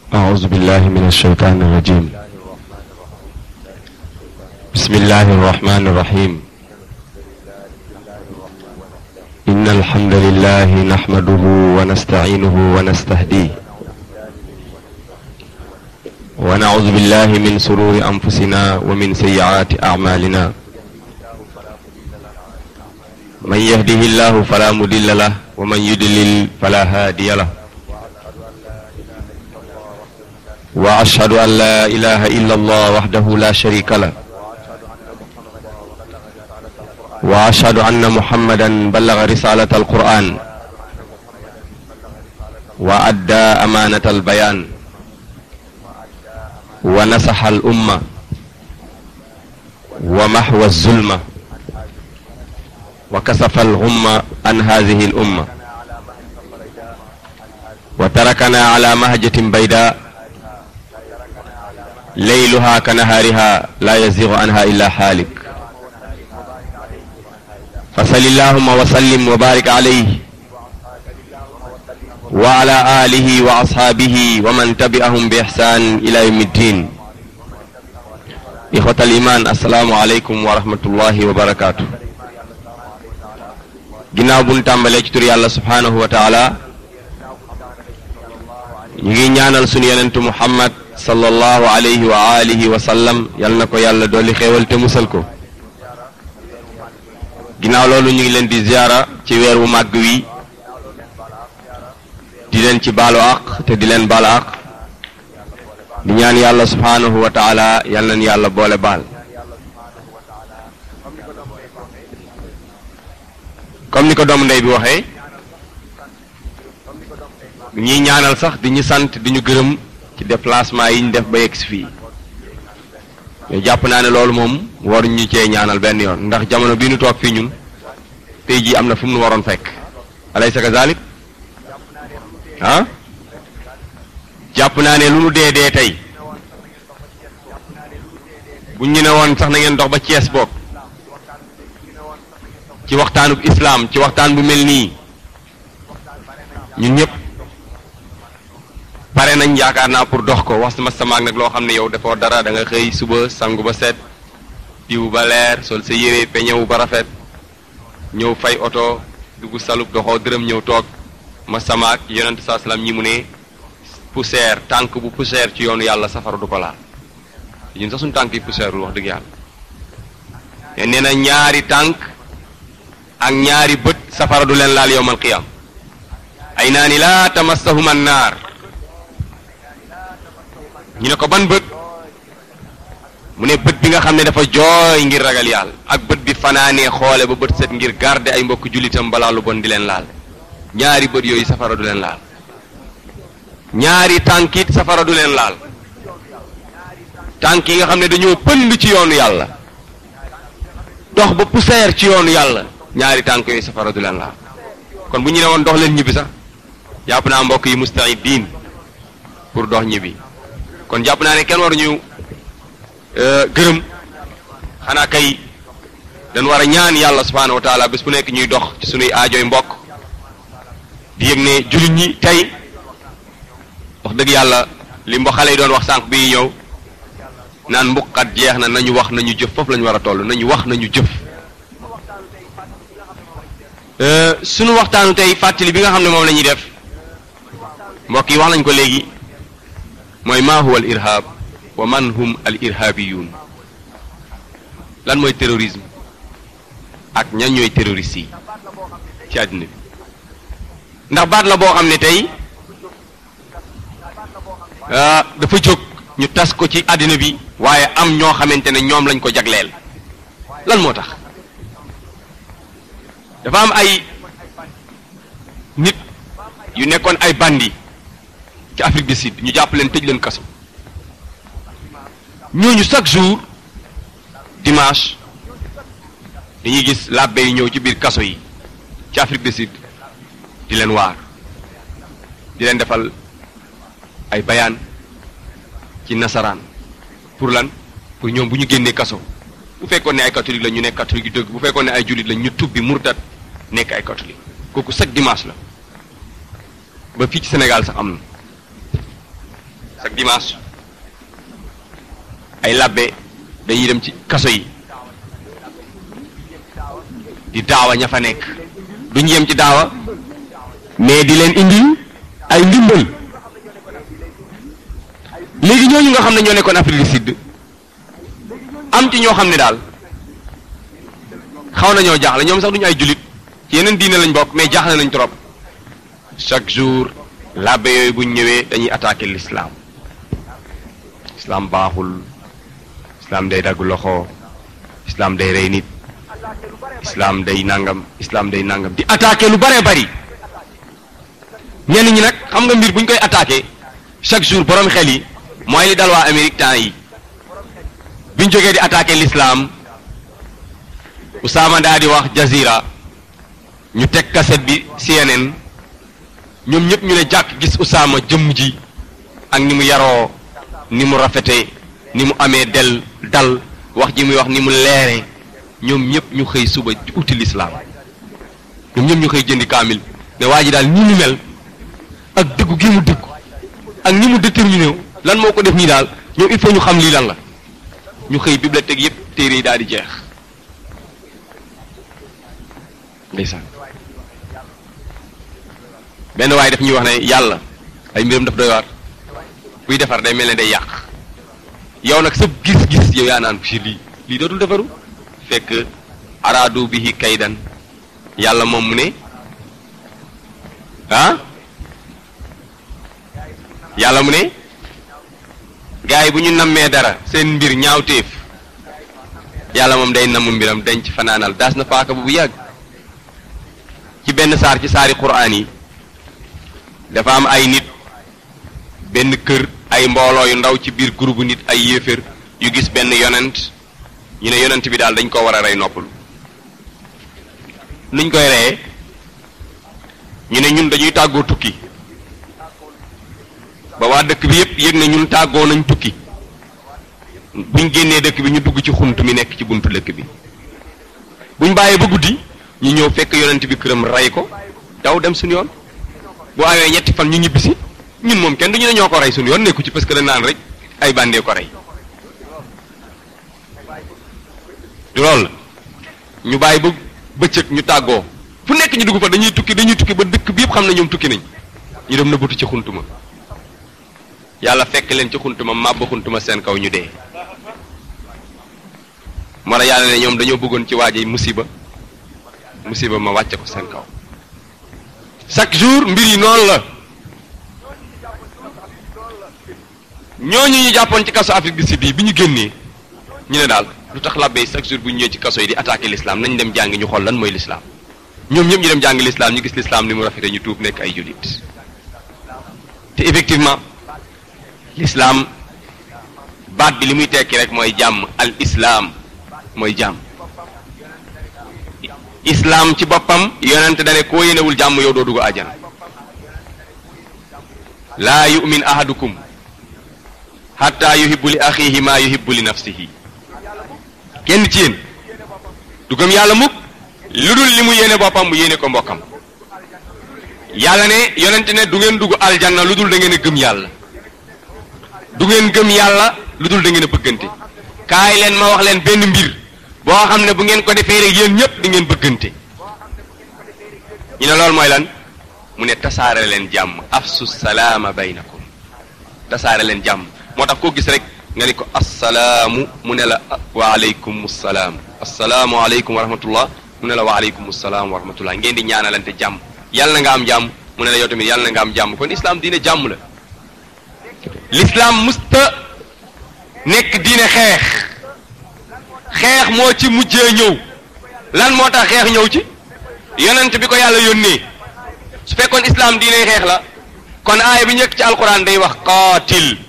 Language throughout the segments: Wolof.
أعوذ بالله من الشيطان الرجيم بسم الله الرحمن الرحيم إن الحمد لله نحمده ونستعينه ونستهديه ونعوذ بالله من سرور أنفسنا ومن سيئات أعمالنا من يهده الله فلا مضل له ومن يضلل فلا هادي له وأشهد أن لا إله إلا الله وحده لا شريك له وأشهد أن محمدا بلغ رسالة القرآن وأدى أمانة البيان ونصح الأمة ومحو الظلمة وكسف الغمة عن هذه الأمة وتركنا على مهجة بيداء ليلها كنهارها لا يزيغ عنها إلا حالك فصل اللهم وسلم وبارك عليه وعلى آله وأصحابه ومن تبعهم بإحسان إلى يوم الدين إخوة الإيمان السلام عليكم ورحمة الله وبركاته ginnaaw bu ñu tàmbalee ci tur yàlla subhaanahu wa taala ñu ngi ñaanal sunu yenentu muhammad sallallahu alayhi wa alihi wa sallam yal na ko yàlla dolli xéewal te musal ko ginnaaw loolu ñu ngi leen di ziyaara ci weer wu màgg wi di leen ci baalu àq te di leen baalu àq di ñaan yàlla subhaanahu wa taala yal nañ yàlla boole baal comme ni ko doomu ndey bi waxee ñuy ñaanal sax di ñu sant di ñu gërëm ci déplacement yi ñu def ba yegg si fii mais jàpp naa ne loolu moom waruñ ñu cee ñaanal benn yoon ndax jamono bii nu toog fii ñun tey jii am na fu mu nu waroon fekk alaysa kazalik ah jàpp naa ne lu nu dee dee tey buñ ñu ne woon sax na ngeen dox ba Cees boog ci waxtaanub islaam ci waxtaan bu mel nii ñun ñëpp pare nañ yaakaar naa pour dox ko wax sama samaag nag loo xam ne yow dafoo dara da nga xëy suba sangu ba set diw ba leer sol sa yére peñewu ba rafet ñëw fay oto dugg salub doxoo dërëm ñëw toog ma samaag yonent saa salaam ñi mu ne poussière tànk bu poussière ci yoonu yàlla safara du ko laal ñun sax suñu tànk yi poussière lu wax dëgg yàlla te nee na ñaari tànk ak ñaari bët safara du leen laal yowmal qiyam ay naa ni laa tamassahuma naar ñu ne ko ban bët mu ne bët bi nga xam ne dafa jooy ngir ragal yàlla ak bët bi fanaanee xoole ba bët set ngir garder ay mbokk jullitam balaa lu bon di leen laal ñaari bët yooyu safara du leen laal ñaari tànkit safara du leen laal tànk yi nga xam ne dañoo pënd ci yoonu yàlla dox ba poussière ci yoonu yàlla ñaari tànk yooyu safara du leen laal kon bu ñu ne woon dox leen ñibbi sax jàpp naa mbokk yi mustaidin pour dox ñibbi kon jàpp naa ne kenn waruñu gërëm xanaa kay dañ war a ñaan yàlla subhaanahu wa taala bés bu nekk ñuy dox ci sunuy aajoy mbokk di yëg ne jullit ñi tey wax dëgg yàlla li mbo xale yi doon wax sànq bi ñëw naan mbuqat jeex na nañu wax nañu jëf foofu la ñu war a toll nañu wax nañu jëf sunu waxtaanu tey fàttali bi nga xam ne moom la ñuy def mbokk yi wax nañ ko léegi mooy maa huwa al irhab wa man hum al irhabiyun lan mooy terrorisme ak ñan ñooy terroristes yi ci àddina bi ndax baat la boo xam ne tey dafa jóg ñu tas ko ci àddina bi waaye am ñoo xamante ne ñoom lañ ko jagleel lan moo tax dafa am ay nit yu nekkoon ay bandi ci Afrique du Sud ñu jàpp leen tëj leen kaso ñooñu chaque jour dimanche dañuy gis làbbe yi ñëw ci biir kaso yi ci Afrique du Sud di leen waar di leen defal ay bayaan ci nasaraan pour lan pour ñoom bu ñu génnee kaso bu fekkoon ne ay catholique la ñu nekk catholique yu dëgg bu fekkoon ne ay jullit la ñu tubbi murtat nekk ay catholique kooku chaque dimanche la ba fii ci Sénégal sax am na ak dimanche ay labbe dañuy dem ci kaso yi di daawa ña fa nekk duñ yem ci daawa mais di leen indi ay ndimbal léegi ñooñu nga xam ne ñoo nekkoon Afrique du Sud am ci ñoo xam ne daal xaw nañoo jaaxle ñoom sax duñu ay jullit ci yeneen diine lañ bokk mais jaaxle nañ trop chaque jour labbe yooyu buñ ñëwee dañuy attaquer l'islam islam baaxul islam day dagg loxo islam day rey nit islam day nangam islam day nangam di attaquer lu bare bari ñenn ñi nag xam nga mbir buñ koy attaquer chaque jour borom xel yi mooy li dal waa Amérique temps yi biñ jógee di attaquer l'islam Usaama daa di wax Jazira ñu teg cassette bi CNN ñoom ñëpp ñu ne jàkk gis Usaama jëmm ji ak ni mu yaroo ni mu rafete ni mu amee del dal wax ji muy wax ni mu leere ñoom ñëpp ñu xëy suba uti l'islam ñoom ñëpp ñu xëy jëndi kaamil ne waa ji daal ni mu mel ak dëggu gi mu dëggu ak ni mu déterminé lan moo ko def nii daal ñoom il faut ñu xam lii lan la ñu xëy bibliothèque yëpp téere yi daal di jeex ndeysaan benn waaye daf ñuy wax ne yàlla ay mbiram daf doy waar buy defar day mel ne day yàq yow nag sa gis-gis yow yaa naan ci lii lii dootul defaru fekk araadu bihi kaydan yàlla moom mu ne ah yàlla mu ne gars yi bu ñu nammee dara seen mbir ñaawteef yàlla moom day namm mbiram dañ ci fanaanal daas na paaka bu bu yàgg ci benn saar ci saari quraan yi dafa am ay nit benn kër ay mbooloo yu ndaw ci biir groupe nit ay yéeféer yu gis benn yonent ñu ne yonent bi daal dañ ko war a rey noppalu nuñ koy reyee ñu ne ñun dañuy tàggoo tukki ba waa dëkk bi yépp yëg ne ñun tàggoo nañ tukki buñ génnee dëkk bi ñu dugg ci xunt mi nekk ci buntu dëkk bi buñ bàyyee ba guddi ñu ñëw fekk yonent bi këram rey ko daw dem suñu yoon boo amee ñetti fan ñu ñibbisi ñun moom kenn du ñu ne ñoo ko rey suñu yoon nekku ci parce que dañ naan rek ay bandee ko rey du loolu la ñu bàyyi ba bëccëg ñu tàggoo fu nekk ñu dugg fa dañuy tukki dañuy tukki ba dëkk bi yëpp xam ne ñoom tukki nañ ñu dem na butu ci xuntuma yàlla fekk leen ci xuntuma màbb xuntuma seen kaw ñu dee moo tax yàlla ne ñoom dañoo bëggoon ci waaje musiba musiba ma wàcce ko seen kaw chaque jour mbir yi noonu la ñooñu ñu jàppoon ci kaso Afrique du Sud yi bi ñu génnee ñu ne daal lu tax labbe yi chaque jour bu ñu ñëwee ci kaso yi di attaquer l'islam nañ dem jàngi ñu xool lan mooy l'islam ñoom ñëpp ñu dem jàngi l'islam ñu gis l'islam ni mu rafete ñu tuub nekk ay jullit te effectivement l'islam baat bi li muy tekki rek mooy jàmm al islam mooy jàmm islam ci boppam yonent dane koo yéenewul jàmm yow doo dugg àjjana laa yu'min ahadukum hatta yuhibbu li axihi ma yuhibbu li nafsihi kenn ci yéen du gëm yàlla mukk lu dul li mu yéene boppam mu yéene ko mbokkam yàlla ne yonent ne du ngeen dugg aljanna lu dul da ngeen a gëm yàlla du ngeen gëm yàlla lu dul da ngeen a bëggante kaay leen ma wax leen benn mbir boo xam ne bu ngeen ko defee rek yéen ñëpp di ngeen bëggante ñu ne loolu mooy lan mu ne tasaare leen jàmm afsu salaama baynakum tasaare leen jàmm moo tax koo gis rek nga ni ko assalaamu mu ne la wa aleykum salaam assalaamu aleykum wa rahmatullah mu ne la wa aleykum salaam wa rahmatullah ngeen di ñaanalante jàmm yàlla na nga am jàmm mu ne la yow tamit yàlla na nga am jàmm kon islam diine jàmm la l'islam musta nekk diine xeex xeex moo ci mujjee ñëw lan moo tax xeex ñëw ci yonent bi ko yàlla yónnee su fekkoon islam diine xeex la kon aaya bi njëkk ci alquran day wax qaatil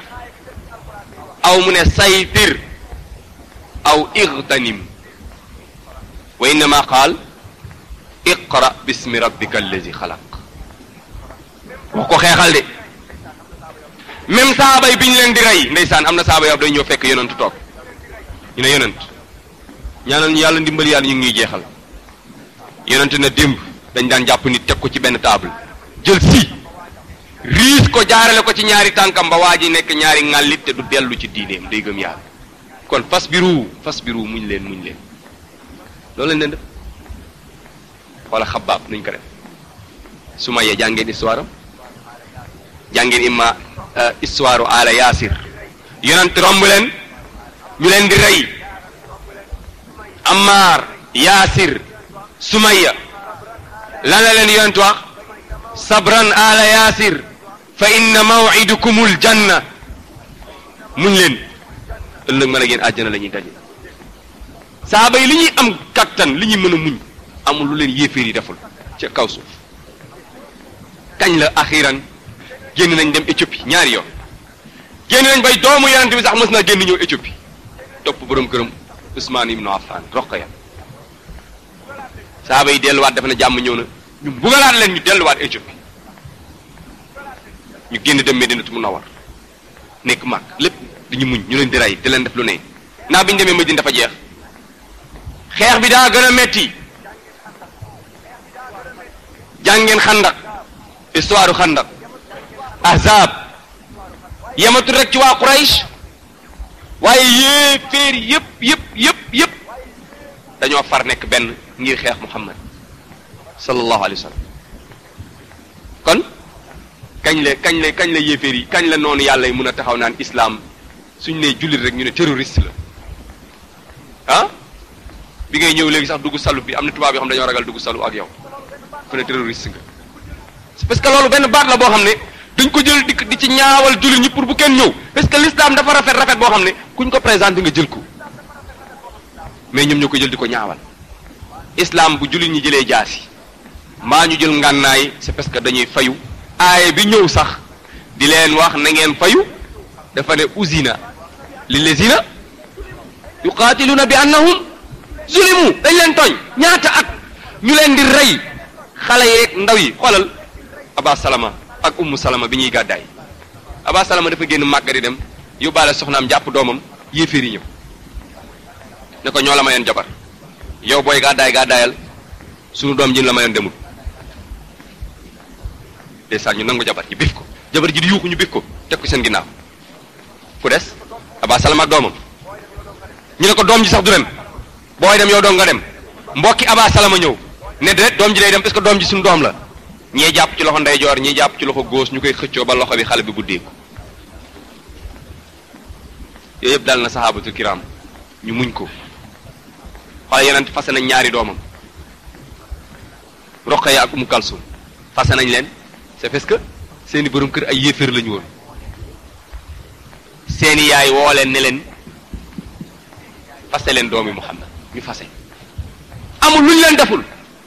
aw mu ne saytir aw igtanim wa innama qaal iqra bismi rabbika allazi xalaq wax ko xeexal de même saaba yi bi ñu leen di rey ndeysaan am na saaba yoo day ñëw fekk yonent toog ñu ne yonent ñaanal ñu yàlla ndimbali yàlla ñu ngi ñuy jeexal yonent na démb dañ daan jàpp nit teg ko ci benn table jël si riis ko jaarale ko ci ñaari tànkam ba waa ji nekk ñaari ŋàllit te du dellu ci diineem day gëm yàlla kon fas biru fas biru muñ leen muñ leen loolu lañ leen def wala xabaab nuñ ko def su ma yee jàngeen histoire am jàngeen imma histoire ala yaasir yonent romb leen ñu leen di rey Ammar yaasir sumaya lan la leen yonent wax sabran ala yaasir fa inna mawidukumul janna muñ leen ëllëg mën a génn àjjana la ñuy daje saaba yi li ñuy am kattan li ñuy mën a muñ amul lu leen yéeféer yi deful ca kaw suuf kañ la axiran génn nañ dem Éthiopie ñaari yoon génn nañ bay doomu yonent bi sax mës naa génn ñëw Éthiopie topp borom këram Ousmane ibnu Affan Roqaya saaba yi delluwaat defe na jàmm ñëw na ñu bugalaat leen ñu delluwaat Éthiopie ñu génn dem Medinatu Munawwar nekk mag lépp dañu muñ ñu leen di rey di leen def lu ne naa bi ñu demee Medine dafa jeex xeex bi daa gën a metti jàngeen xandak histoire xandak ahzab yematul rek ci waa Quraysh waaye yéeféer yëpp yëpp yëpp yëpp dañoo far nekk benn ngir xeex Muhammad sallallahu alayhi wa sallam kon kañ la kañ la kañ la yéeféer yi kañ la noonu yàlla yi mun a taxaw naan islam suñ nee jullit rek ñu ne terroriste la ah bi ngay ñëw léegi sax dugg salu bi am na tubaab yoo xam dañoo ragal dugg salu ak yow fu ne terroriste nga c'est parce que loolu benn baat la boo xam ne dañ ko jël di di ci ñaawal jullit ñi pour bu kenn ñëw parce que l'islam dafa rafet rafet boo xam ne kuñ ko présenté nga jël ko mais ñoom ñoo ko jël di ko ñaawal islam bu jullit ñi jëlee jaasi mbaa ñu jël ngànnaay c'est parce que dañuy fayu aaye bi ñëw sax di leen wax na ngeen fayu dafa ne usina lillazina yuqatiluna bi annahum zulimu dañ leen tooñ ñaata at ñu leen di rey xale yeeg ndaw yi xoolal aba salama ak ummu salama bi ñuy gàddaay aba salama dafa génn màgga di dem yóbbaale soxnaam jàpp doomam yéeféer yi ñëw ne ko ñoo la mayoon jabar yow booy gàddaay gàddaayal sunu doom ji la mayoon demul ndeysaan ñu nangu jabar ji bif ko jabar ji di yuuxu ñu bif ko teg ko seen ginnaaw ku des aba salama ak doomam ñu ne ko doom ji sax du dem booy dem yow dong nga dem mbokki aba salama ñëw ne de doom ji day dem parce que doom ji suñu doom la ñii jàpp ci loxo ndeyjoor ñii jàpp ci loxo góos ñu koy xëccoo ba loxo bi xale bi buddeeku yooyu yëpp dal na sahabatul kiram ñu muñ ko xoolal yeneen fase nañ ñaari doomam Roqaya ak Umu Kalsum fase nañ leen c'est parce que seeni borom kër ay yéeféer lañu woon seeni yaay woo leen ne leen fase leen doomi Muhammad ñu fase amul luñ leen deful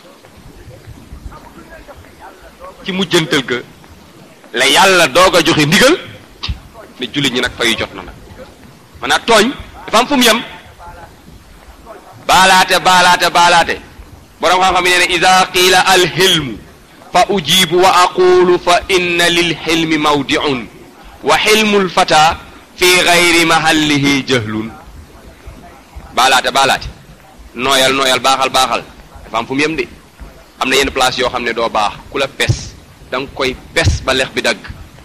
ci mujjantal ga la yàlla doog a joxe ndigal ne jullit ñi nag fayu jot na nag maanaam tooñ dafa am fu mu yem baalaate baalaate baalaate borom xam-xam yi nee ne ida qiila alxilmu fa ujibu wa aqulu fa inna lilxilmi mawdiun wa xilmu lfata fi gayri mahallihi jahlun baalaate baalaate nooyal nooyal baaxal baaxal dafa am fu mu yem de am na yenn place yoo xam ne doo baax ku la pes da nga koy pes ba lex bi dagg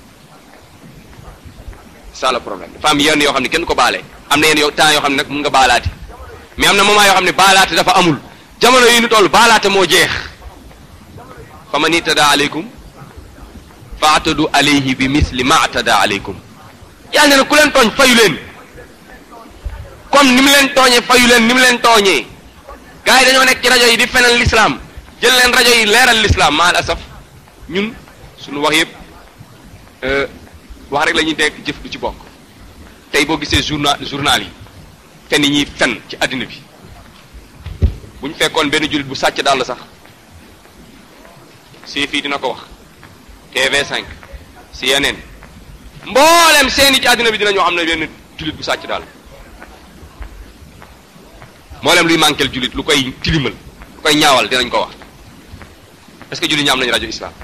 ça le problème dafa am yenn yoo xam ne kenn ko baale am na yenn yoo temps yoo xam ne nag mun nga baalaate mais am na moment yoo xam ne baalaate dafa amul jamono yi ñu toll baalaate moo jeex fa man itada aleykum fa atadu alayhi bi misli ma atada aleykum yàlla ne na ku leen tooñ fayu leen comme ni mu leen tooñee fayu leen ni mu leen tooñee gars yi dañoo nekk ci rajo yi di fenal l'islam jël leen rajo yi leeral l'islam maal asaf ñun suñu wax yëpp wax rek la ñuy dégg jëf du ci bokk tey boo gisee journal journal yi fen yi ñuy fen ci àddina bi bu ñu fekkoon benn jullit bu sàcc daal sax si fii dina ko wax TV5 CNN mboolem seeni ci àddina bi dinañoo xam ne benn jullit bu sàcc daal mboolem luy manquel jullit lu koy tilimal lu koy ñaawal dinañ ko wax est-ce que jullit ñi am nañu rajo islam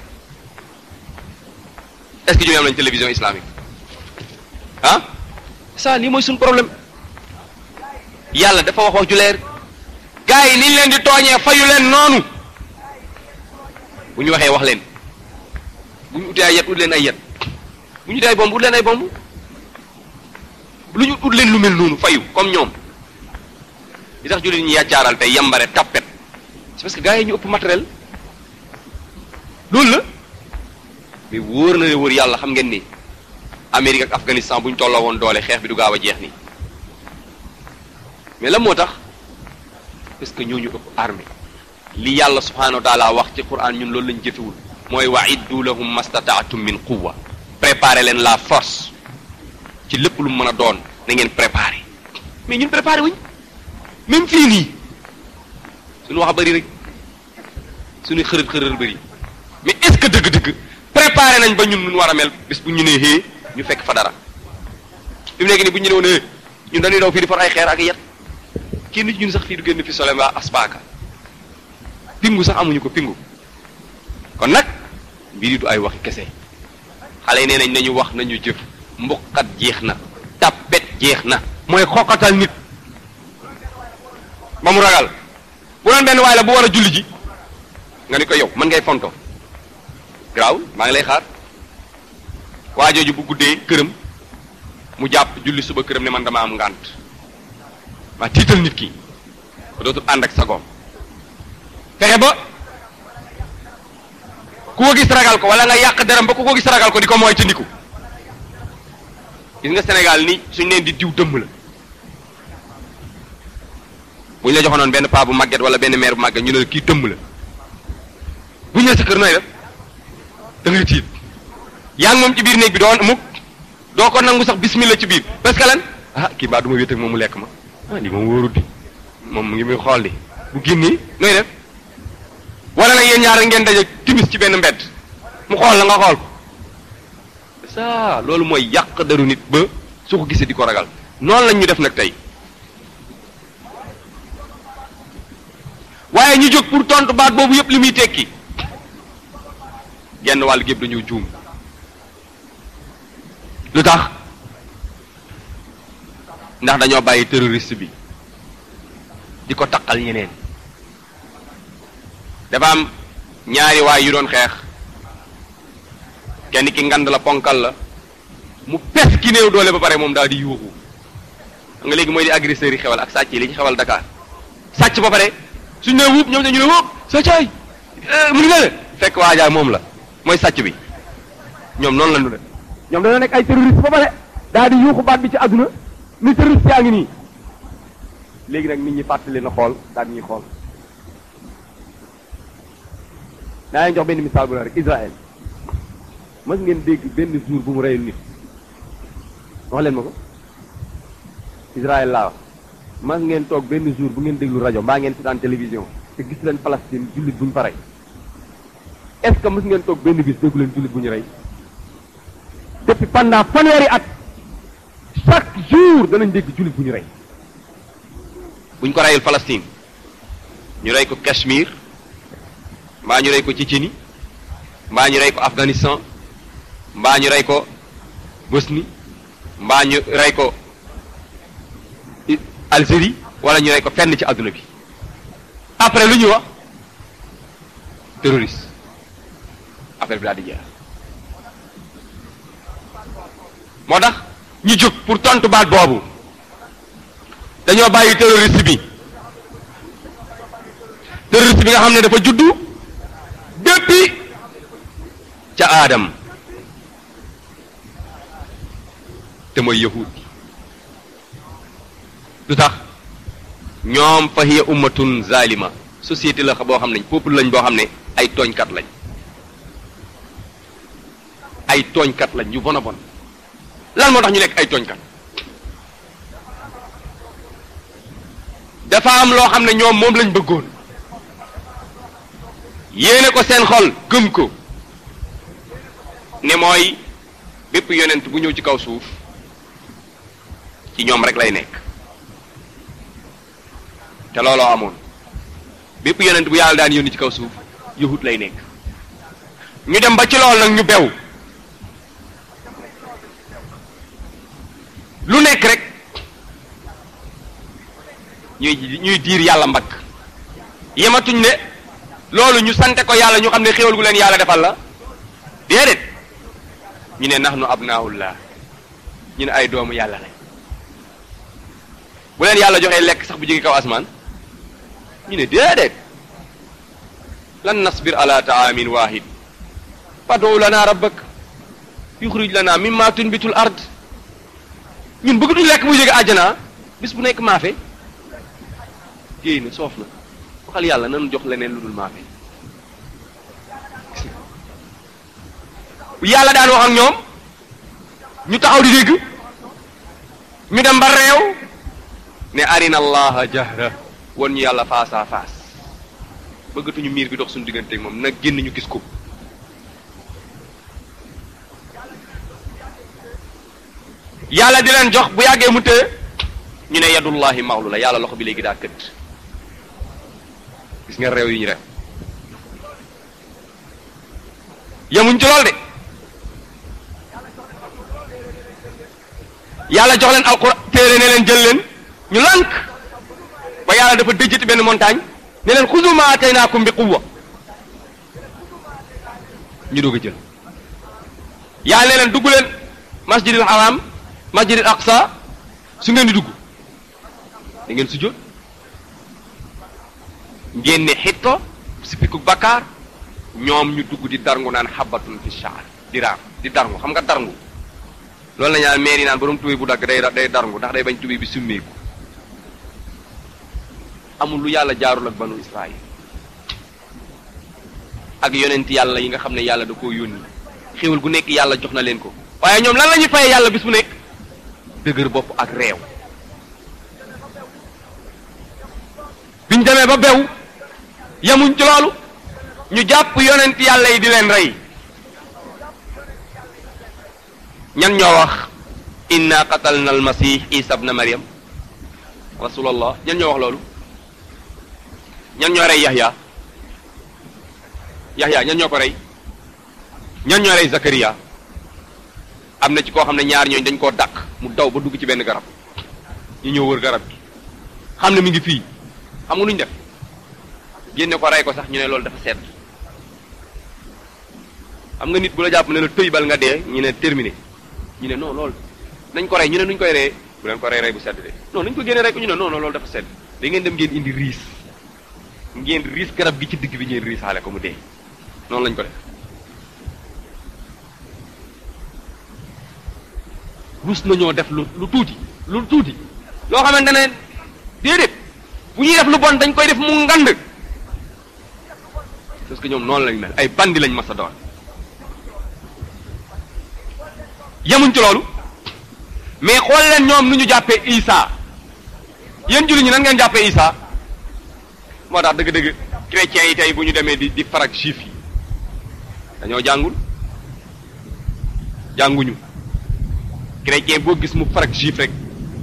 est-ce que jullit ñi am nañu télévision islamique ah ça lii mooy suñu problème yàlla dafa wax wax ju leer gars yi niñ leen di tooñee fayu leen noonu bu ñu waxee wax leen bu ñu utee ay yet ut leen ay yet bu ñu utee ay bomb ut leen ay bomb lu ñu ut leen lu mel noonu fayu comme ñoom li tax jullit ñi yàccaaral tey yambare tappet c'est parce que gars yi ñu ëpp matériel loolu la mais wóor na ne wóor yàlla xam ngeen ni Amérique ak Afghanistan bu ñu tolloo woon doole xeex bi du gaaw a jeex nii mais lan moo tax parce que ñooñu ëpp armée li yàlla subhanahu wa taala wax ci quran ñun loolu lañ jëfewul mooy wa iddu lahum mastataatum min quwwa préparer leen la force ci lépp lu mu mën a doon na ngeen préparer mais ñun préparer wuñ même fii nii suñu wax bëri rek suñu xërët xërët bëri mais est-ce que dëgg-dëgg préparer nañ ba ñun nun war a mel bis bu ñu nee hee ñu fekk fa dara fi mu nekk nii bu ñu ne woon hee ñun dañuy daw fii di for ay xeer ak yet kenn nit ñun sax fii du génn fi sole mbaa aspaaka pingu sax amuñu ko pingu kon nag mbiri du ay waxi kese xale yi nee nañ nañu wax nañu jëf mbuqat jeex na tappet jeex na mooy xoqatal nit ba mu ragal bu doon benn waay la bu war a julli ji nga ni ko yow mën ngay fonto garaaw maa ngi lay xaar waa jooju bu guddee këram mu jàpp julli suba këram ne man dama am ngànt maa tiital nit ki ba dootul ànd ak sagoom fexe ba ku ko gis ragal ko wala nga yàq deram ba ku ko gis ragal ko di ko mooy ci ndiku gis nga Sénégal ni suñ leen di diw dëmm la bu ñu la joxonoon benn paa bu màgget wala benn mère bu màgget ñu ne la kii dëmm la bu ñu la sa kër nooy def da ngay tiit yaa ngi moom ci biir néeg bi doon mukk doo ko nangu sax bismillah ci biir parce que lan ah kii baa du ma wét ak moom mu lekk ma ah lii moom wóorut di moom mu ngi muy xool di bu génnee nooy def wala nag yéen ñaar ngeen daje timis ci benn mbedd mu xool la nga xool ko ça loolu mooy yàq daru nit ba su ko gisee di ko ragal noonu lañ ñu def nag tey waaye ñu jóg pour tontu baat boobu yëpp li muy tekki genn wàll gépp dañoo juum lu tax ndax dañoo bàyyi terroriste bi di ko taqal ñeneen dafa am ñaari waay yu doon xeex kenn ki ngand la ponkal la mu pes ki néew doole ba pare moom daal di yuuxu nga léegi mooy di agresseurs yi xewal ak sàcc yi li ñu xewal Dakar sàcc ba pare suñ ne wuub ñoom dañu ne wuub sàccaay mu ngi ne fekk waajaay moom la mooy sàcc bi ñoom noonu la ñu def ñoom dañoo nekk ay terroriste ba pare daal di yuuxu baat bi ci àdduna ni terroriste yaa ngi nii léegi nag nit ñi fàttali na xool daal ñuy xool naa leen jox benn misaal bu la rek Israël mas ngeen dégg benn jour bu mu reyul nit wax leen ma ko Israël laa wax mas ngeen toog benn jour bu ngeen déglu rajo mbaa ngeen seetaan télévision te gis leen Palestine jullit bu ñu fa rey est-ce que mas ngeen toog benn bis déggu leen jullit bu ñu rey depuis pendant fanweeri at chaque jour danañ dégg jullit bu ñu rey buñ ko reyul Palestine ñu rey ko Cachemire mbaa ñu rey ko Tchétchénie mbaa ñu rey ko Afghanistan mbaa ñu rey ko Bosnie mbaa ñu rey ko Algérie wala ñu rey ko fenn ci àdduna bi après lu ñuy wax terroriste affaire bi daal di jeex moo tax ñu jóg pour tontu baat boobu dañoo bàyyi terroriste bi terroriste bi nga xam ne dafa juddu depuis ca aadam te mooy yahud lu tax ñoom fa hiya ummatun zalima société la boo xam ne peuple lañ boo xam ne ay tooñkat lañ ay tooñkat lañ ñu bon a bon lan moo tax ñu nekk ay tooñkat dafa am loo xam ne ñoom moom lañ bëggoon yéene ko seen xol gëm ko ne mooy bépp yonent bu ñëw ci kaw suuf ci ñoom rek lay nekk te looloo amoon bépp yonent bu yàlla daan yónni ci kaw suuf yahut lay nekk ñu dem ba ci lool nag ñu bew lu nekk rek ñuy ñuy diir yàlla mbagg yematuñ ne loolu ñu sante ko yàlla ñu xam ne xéwal gu leen yàlla defal la déedéet ñu ne nahnu abnaullah ñu ne ay doomu yàlla lañ bu leen yàlla joxee lekk sax bu jóge kaw asmaan ñu ne déedéet lan nasbir ala taamin wahid fad'u lana rabbak yuxrij lana mimma tunbitul ard ñun bëggatuñ lekk bu jóge àjjana bis bu nekk maafe géey na soof na waxal yàlla nan jox leneen lu dul maafe yàlla daan wax ak ñoom ñu taxaw di dégg ñu dem ba réew ne arina allaha jahra won ñu yàlla face à face bëggatuñu miir bi dox suñu diggante ak moom nag génn ñu gis ko yàlla di leen jox bu yàggee mu tëye ñu ne yadullahi maxlu la yàlla loxo bi léegi daa kët gis nga réew yi ñu def yemuñ ci lool de yàlla jox leen alquran téere ne leen jël leen ñu lànk ba yàlla dafa dëjjati benn montagne ne leen xuzu ma ataynaakum bi quwwa ñu doog a jël yàlla ne leen dugg leen masjidil haram masjidil aqsa su ngeen di dugg da ngeen sujjóot ngeen ne xitto sipiku bakkaar ñoom ñu dugg di darngu naan xabatun fi shaar di raam di darngu xam nga darngu loolu la ñu naan maire yi naan borom tubéy bu dagg day day darngu ndax day bañ tubéy bi summeeku amul lu yàlla jaarul ak banu Israël ak yonent yàlla yi nga xam ne yàlla da koo yónni xéwal gu nekk yàlla jox na leen ko waaye ñoom lan la ñuy fayee yàlla bis bu nekk dëgër bopp ak réew biñ demee ba bew yemuñ ci loolu ñu jàpp yonent yàlla yi di leen rey ñan ñoo wax inna qatalna almasih isa ibn maryam rasulallah ñan ñoo wax loolu ñan ñoo rey yahya yahya ñan ñoo ko rey ñan ñoo rey zakariya am na ci koo xam ne ñaar ñooñ dañ koo dàq mu daw ba dugg ci benn garab ñu ñëw wër garab gi xam ne mi ngi fii xam nga lu ñu def génne ko rey ko sax ñu ne loolu dafa sedd xam nga nit bu la jàpp ne la tëy bal nga dee ñu ne terminé ñu ne non loolu nañ ko rey ñu ne nuñ koy reyee bu leen ko rey rey bu sedd de non nañ ko génne rey ko ñu ne non non loolu dafa sedd da ngeen dem ngeen indi riis ngeen riis garab gi ci digg bi ngeen riisaale ko mu dee noonu lañ ko def rus nañoo def lu lu tuuti lu tuuti loo xamante ne déedéet bu ñuy def lu bon dañ koy def mu ngand parce que ñoom noonu lañ mel ay bandi lañ mas a doon yemuñ ci loolu mais xool leen ñoom nu ñu jàppee Isa yéen julli ñi nan ngeen jàppee Isa moo tax dëgg-dëgg chrétiens yi tey bu ñu demee di di farak juif yi dañoo jàngul jànguñu chrétien boo gis mu farak juif rek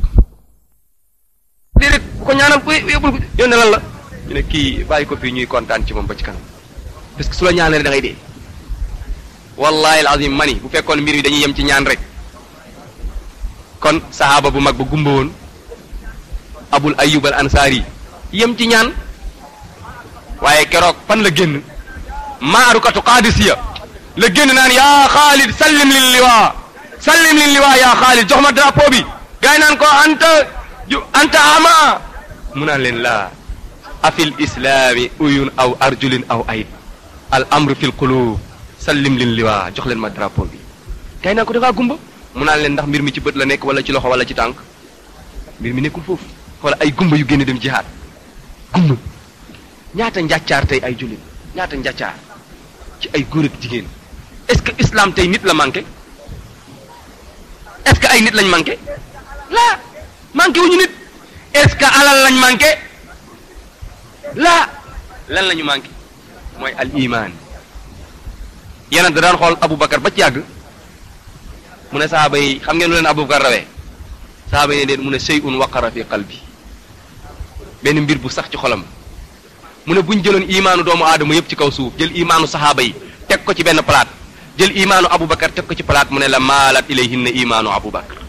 déedéet bu ko ñaanal ko yóbbul ko yónne lan la ñu ne kii bàyyi ko fii ñuy kontaan ci moom ba ci kanam parce que su la ñaanee da ngay dee wallahi alazim mani bu fekkoon mbir yi dañuy yem ci ñaan rek kon sahaaba bu mag ba gumba woon abul ayub al ansaari yem ci ñaan waaye keroog fan la génn maarukatu qaadisiya la génn naan yaa xaalid sallim lil liwaa sallim lil liwaa yaa xaalid jox ma drapeau bi gaay naan ko anta ju anta ama mu naan leen laa afil islaami uyun aw arjulin aw ayd al amru fil qulub sallim lin liwaa jox leen ma drapeau bi kay naa ko da ngaa gumba mu naan leen ndax mbir mi ci bët la nekk wala ci loxo wala ci tànk mbir mi nekkul foofu wala ay gumba yu génn dem jihaad gumba ñaata njàccaar tey ay jullit ñaata njàccaar ci ay góor ak jigéen est-ce que islam tey nit la manqué est-ce que ay nit lañ manqué laa manqué wuñu nit est-ce que alal lañ manqué laa lan lañu manqué mooy al iman yeneen da daan xool Aboubacar ba ci yàgg mu ne sahaaba yi xam ngeen lu leen Aboubacar rawee sahaaba yi ne déet mu ne shay'un waqara fi qalbi benn mbir bu sax ci xolam mu ne buñ jëloon imaanu doomu aadama yëpp ci kaw suuf jël imaanu sahaaba yi teg ko ci benn palaat jël imaanu Aboubacar teg ko ci palaat mu ne la maalat ilayhinna imaanu Aboubacar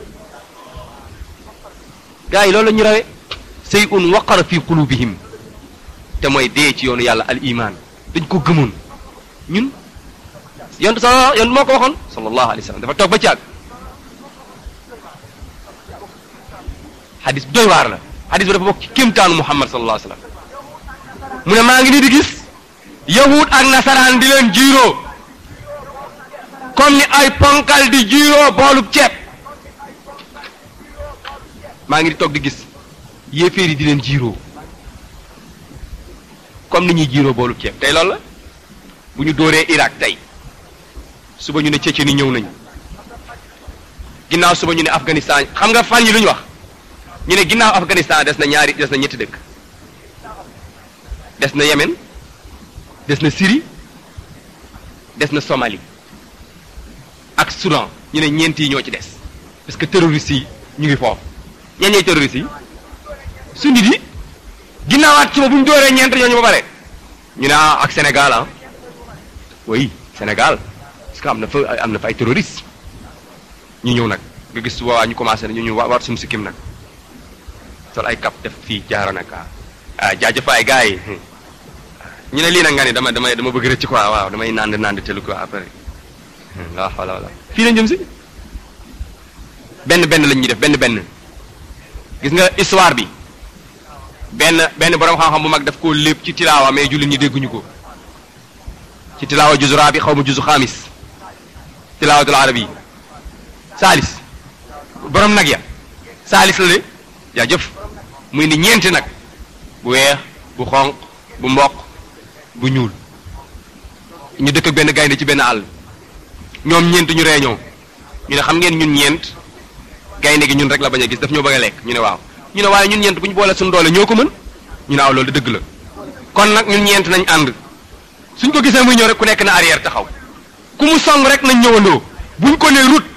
gaa yi loolu la ñu rawee shay'un waqara fi qulubihim te mooy dee ci yoonu yàlla al iman dañ ko gëmoon ñun yonent sa yonent moo ko waxoon sallallahu alayhi wa sallam dafa toog ba caag xadis bi doy waar la xadis bi dafa bokk ci kéemtaanu Muhammad sallallahu alayhi wa sallam mu ne maa ngi nii di gis yahud ak nasaraan di leen jiiroo comme ni ay ponkal di jiiroo boolub ceeb maa ngi di toog di gis yéeféer yi di leen jiiroo comme ni ñuy jiiroo boolub ceeb tey loolu la bu ñu dóoree Irak tey suba ñu ne Tchétchénie ñëw nañu ginnaaw suba ñu ne Afghanistan xam nga fan yi lu ñu wax ñu ne ginnaaw Afghanistan des na ñaari des na ñetti dëkk des na Yémen des na Syrie des na Somalie ak Soudan ñu ne ñeent yi ñoo ci des parce que terroristes yi ñu ngi foofu ñan ñooy terroristes yi sunnit yi ginnaawaat suba bu ñu dooree ñeent ñooñu ba pare ñu ne ah ak Sénégal ah oui Sénégal parce que am na fa am na fa ay terroristes ñu ñëw nag nga gis waa ñu commencé na ñu ñu war suñu sikkim nag sol ay cap def fii jaara nag ah ah jaajëfaay gars yi ñu ne lii nag nga ni dama dama dama bëgg rëcc quoi waaw damay nand nand telu quoi après waaw voilà voilà fii lañ jëm si benn benn lañ ñuy def benn benn gis nga histoire bi benn benn borom xam-xam bu mag daf koo lépp ci tilaawa mais jullit ñi dégguñu ko ci tilaawa juzu raabi xaw ma juzu xaamis tilaawatul arabi saalis borom nag ya saalis la de yaa jëf muy ni ñeenti nag bu weex bu xonq bu mboq bu ñuul ñu dëkk ak benn gaynde ci benn àll ñoom ñeent ñu réunion ñu ne xam ngeen ñun ñeent gaynde gi ñun rek la bañ a gis daf ñoo bëgg a lekk ñu ne waaw ñu ne waaye ñun ñeent bu ñu boole suñu doole ñoo ko mën ñu ne waaw loolu dëgg la kon nag ñun ñeent nañ ànd suñ ko gisee muy ñëw rek ku nekk na arrière taxaw ku mu song rek nañ ñëwandoo buñ ko nee route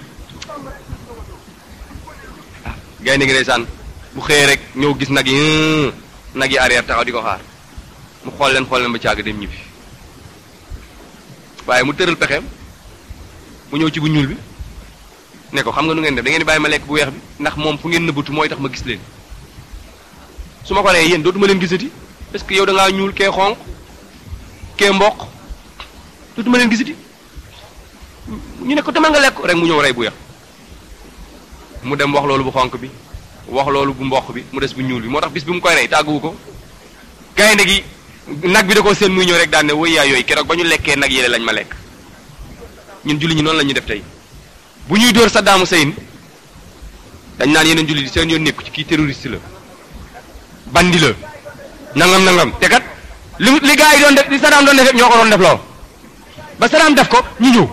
ah gaynde gi ndeysaan bu xëyee rek ñëw gis nag yi nag yi arrière taxaw di ko xaar mu xool leen xool leen ba càgg dem ñibbi waaye mu tëral pexeem mu ñëw ci bu ñuul bi ne ko xam nga nu ngeen def da ngeen di bàyyi ma lekk bu weex bi ndax moom fu ngeen nëbbatu mooy tax ma gis leen su ma ko nee yéen dootuma leen gisati parce que yow da ngaa ñuul kee xonq kee mboq dootuma leen gisati ñu ne ko demal nga lekk rek mu ñëw rey bu weex mu dem wax loolu bu xonq bi wax loolu bu mboq bi mu des bu ñuul bi moo tax bis bi mu koy rey tàgguwu ko gaynde gi nag bi da ko seen muy ñëw rek daan ne woy yaa yooyu keroog ba ñu lekkee nag yéle lañ ma lekk ñun julli ñi noonu la ñuy def tey bu ñuy dóor Saddam Hussein dañ naan yeneen julli di seen yoon nekku ci kii terroriste la bandi la nangam nangam te kat li li gars yi doon def li Saddam doon def yëpp ñoo ko doon def loo ba Saddam def ko ñu ñëw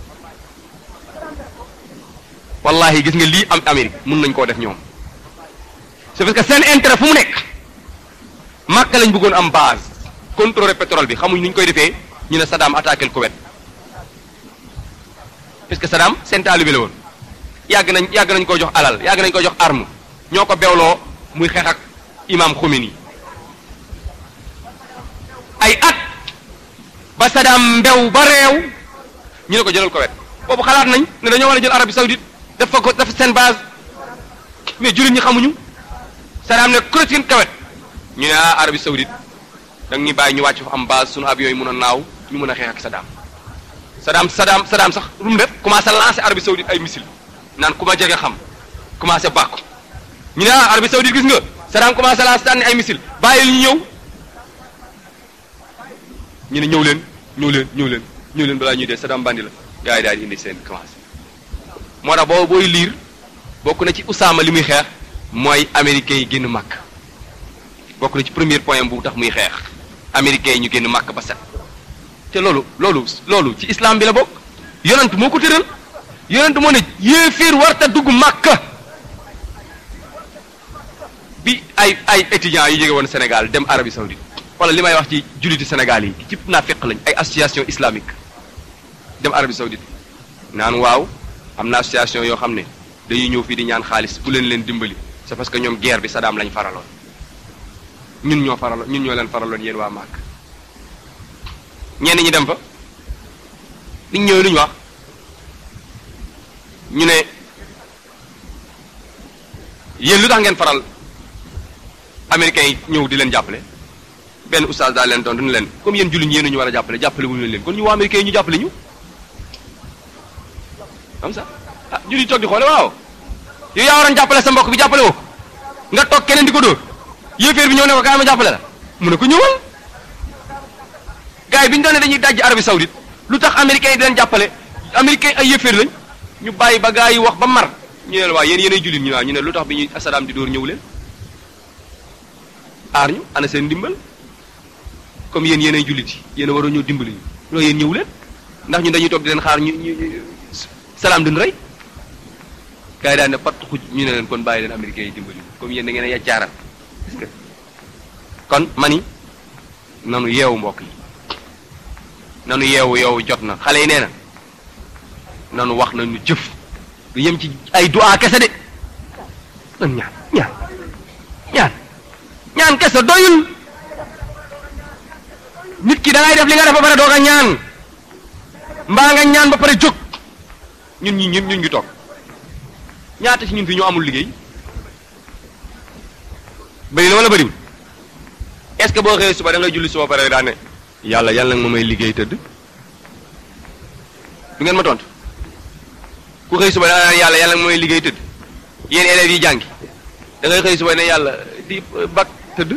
wallahi gis nga lii am Amérique mun nañ koo def ñoom c'est parce que seen intérêt fu mu nekk Makka lañ bëggoon am base contrôler pétrole bi xamuñ nuñ koy defee ñu ne Saddam attaqué le Koweït parce que Saddam seen taalibe la woon yàgg nañ yàgg nañ ko jox alal yàgg nañ ko jox arme ñoo ko bewloo muy xeex ak imam Khomeini ay at ba Saddam mbew ba réew ñu ne ko jëlal Koweït boobu xalaat nañ ne dañoo war a jël Arabie Saoudite def fa ko def seen base mais jullit ñi xamuñu Saddam ne kuréel Koweït ñu ne ah Arabie Saoudite da nga ñuy bàyyi ñu wàcc fa am base sunu avion yi mën a naaw ñu mën a xeex ak Saddam Saddam Saddam Saddam sax lu mu def commencé lancer Arabie Saoudite ay missile naan ku ma jege xam commencé bàkku ñu ne ah Arabie Saoudite gis nga Saddam commencé lancer sànni ay missile bàyyi ñu ñëw ñu ne ñëw leen ñëw leen ñëw leen ñëw leen balaa ñuy dee Saddam bandi la gars yi daal di indi seen commencé moo tax boobu booy liir bokk na ci Usaama li muy xeex mooy américains yi génn màkk bokk na ci premier point bu tax muy xeex américains yi ñu génn màkk ba set te loolu loolu loolu ci islam bi la bokk yonent moo ko tëral yonent moo ne yéeféer warta dugg màkka bi ay ay étudiants yu jóge woon Sénégal dem Arabie Saoudite wala li may wax ci julliti Sénégal yi ci naafeq lañ ay association islamique dem Arabie Saoudite naan waaw am na association yoo xam ne dañuy ñëw fii di ñaan xaalis bu leen leen dimbali c'est parce que ñoom guerre bi Saddam lañ faraloon ñun ñoo faraloon ñun ñoo leen faraloon yéen waa Màkk ñenn ñi dem fa liñ ñëwee lu ñu wax ñu ne yéen lu tax ngeen faral américains yi ñëw di leen jàppale benn oustaz daal leen tontu ni leen comme yéen jullit ñi yéen ñu war a jàppale jàppale wuñu leen kon ñu waa américains yi ñu jàppale ñu comme ça ah jullit toog di xoole waaw yow yaa waroon jàppale sa mbokk bi jàppale woo nga toog keneen di ko dóor yéeféer bi ñëw ne ko kaay ma jàppale la mu ne ko ñëwal gars yi bi ñu doon ne dañuy dajji Arabie Saoudite lu tax américains yi di leen jàppale américains ay yéeféer lañ ñu bàyyi ba gars yi wax ba mar ñu ne la waa yéen yéenay jullit ñu waaw ñu ne lu tax bi ñuy Saddam di dóor ñëw leen aar ñu ana seen ndimbal comme yéen yéenay jullit yi yéen a waroon ñëw dimbali ñu loolu yéen ñëw leen ndax ñun dañuy toog di leen xaar ñu ñu salaam duñ rey gars yi daan ne pat xuj ñu ne leen kon bàyyi leen américains yi dimbali comme yéen da ngeen a yaccaaral gis nga kon mani nanu yeewu mbokk yi nanu yeewu yow jot na xale yi nee na nanu wax nañu jëf du yem ci ay du'a kese de nan ñaan ñaan ñaan ñaan kese doyul nit ki da ngay def li nga def ba pare doog a ñaan mbaa nga ñaan ba pare jóg ñun ñi ñun ñun ñu toog ñaata ci ñun fi ñoo amul liggéey bëri na wala bëriwul est-ce que boo xëyee suba da ngay julli suba pare daa ne yàlla yàlla nag ma may liggéey tëdd du ngeen ma tontu ku xëy suba da nga naan yàlla yàlla nag ma may liggéey tëdd yéen élèves yi jàngi da ngay xëy suba ne yàlla di bak tëdd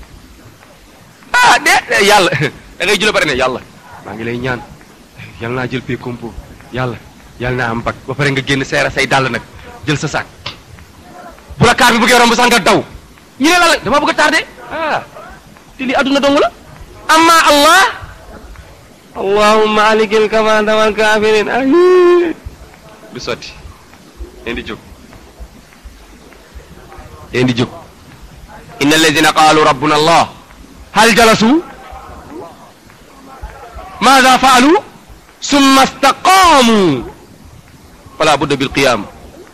ah de yàlla da ngay julli pare ne yàlla maa ngi lay ñaan yàlla naa jël pay compo yàlla yàlla naa am bak ba pare nga génn seera say dàll nag jël sa sac bu la kaar bi bëggee romb sax nga daw ñu ne la la dama bëgg a tardé ah te lii adduna dong la amma allah allahumma alikil kamanda wal kafirin ay du sotti leen di jóg leen di jóg inna alladina qaalu rabbuna allah hal jalasu maada faalu summa staqaamu fala budda bil qiyam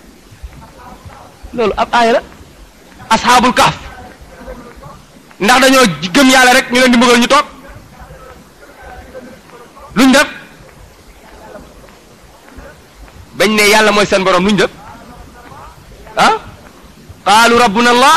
loolu ab aaya la asxaabul kaaf ndax dañoo gëm yàlla rek ñu leen di mbugal ñu toog luñ def bañ ne yàlla mooy seen borom luñ def ah qaalu rabbuna allah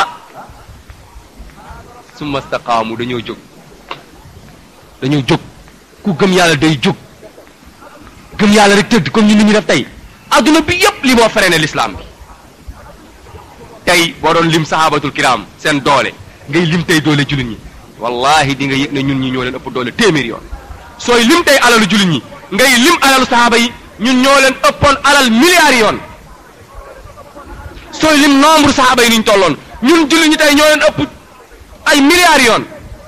summa staqaamu dañoo jóg dañoo jóg ku gëm yàlla day jóg gëm yàlla rek tëdd comme ñu nit ñi def tey adduna bi yépp li moo freiné l'islam bi tey boo doon lim sahabatul kiram seen doole ngay lim tey doole jullit ñi wallahi di nga yëg ne ñun ñi ñoo leen ëpp doole téeméer yoon sooy lim tey alalu jullit ñi ngay lim alalu sahaba yi ñun ñoo leen ëppoon alal milliards yoon sooy lim nombre sahaba yi ni ñu tolloon ñun jullit ñi tey ñoo leen ëpp ay milliards yoon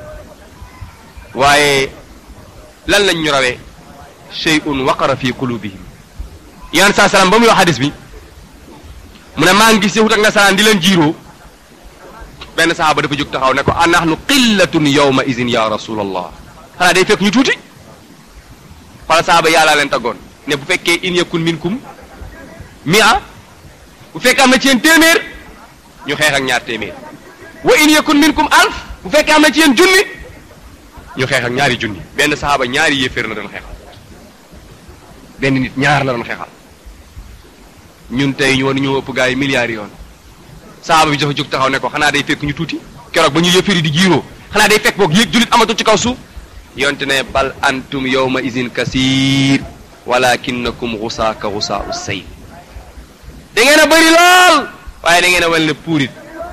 waaye lan lañ ñu rawee shay'un waqara fi qulubihim yan saa salaam ba muy wax hadis bi mu ne maa ngi gis yahut ak nasaraan di leen jiiroo benn sahaaba dafa jóg taxaw ne ko a nahnu qillatun yawma izin ya rasulallah xanaa day fekk ñu tuuti xoola sahaaba yàllaa leen taggoon ne bu fekkee in yakun minkum mia bu fekkee am na ci yéen téeméer ñu xeex ak ñaar téeméer wa in yakun minkum alf bu fekkee am na ci yéen junni ñu xeex ak ñaari junni benn sahaaba ñaari yéeféer la doon xeexal benn nit ñaar la doon xeexal ñun tey ñu war ñoo ëpp gaa yi milliards yoon sahaaba bi dafa jóg taxaw ne ko xanaa day fekk ñu tuuti keroog ba ñu yëfiri di jiiroo xanaa day fekk boog yéeg jullit amatul ci kaw suuf yonte ne bal antum yawma izin kasir walakinnakum xusaa ka xusaa u sayl da ngeen a bëri lool waaye da ngeen a wel ne puurit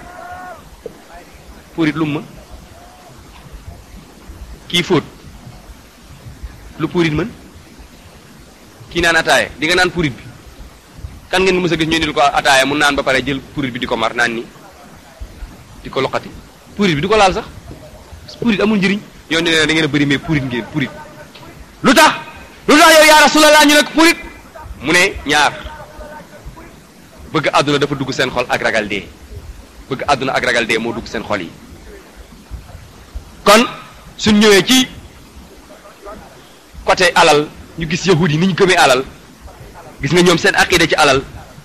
puurit lu mu mën kii fóot lu puurit mën kii naan ataaye di nga naan puurit bi kan ngeen mës a gis ñu indil ko ataaya mu naan ba pare jël purit bi di ko mar naan ni di ko loqati purit bi di ko laal sax purit amul njëriñ yow ne da ngeen a bëri mais purit ngeen purit lu tax lu tax yow yaa rasulallah ñu ne purit mu ne ñaar bëgg àdduna dafa dugg seen xol ak ragal dee bëgg àdduna ak ragal dee moo dugg seen xol yi kon suñ ñëwee ci côté alal ñu gis yahud yi ni ñu gëmee alal gis nga ñoom seen aqida ci alal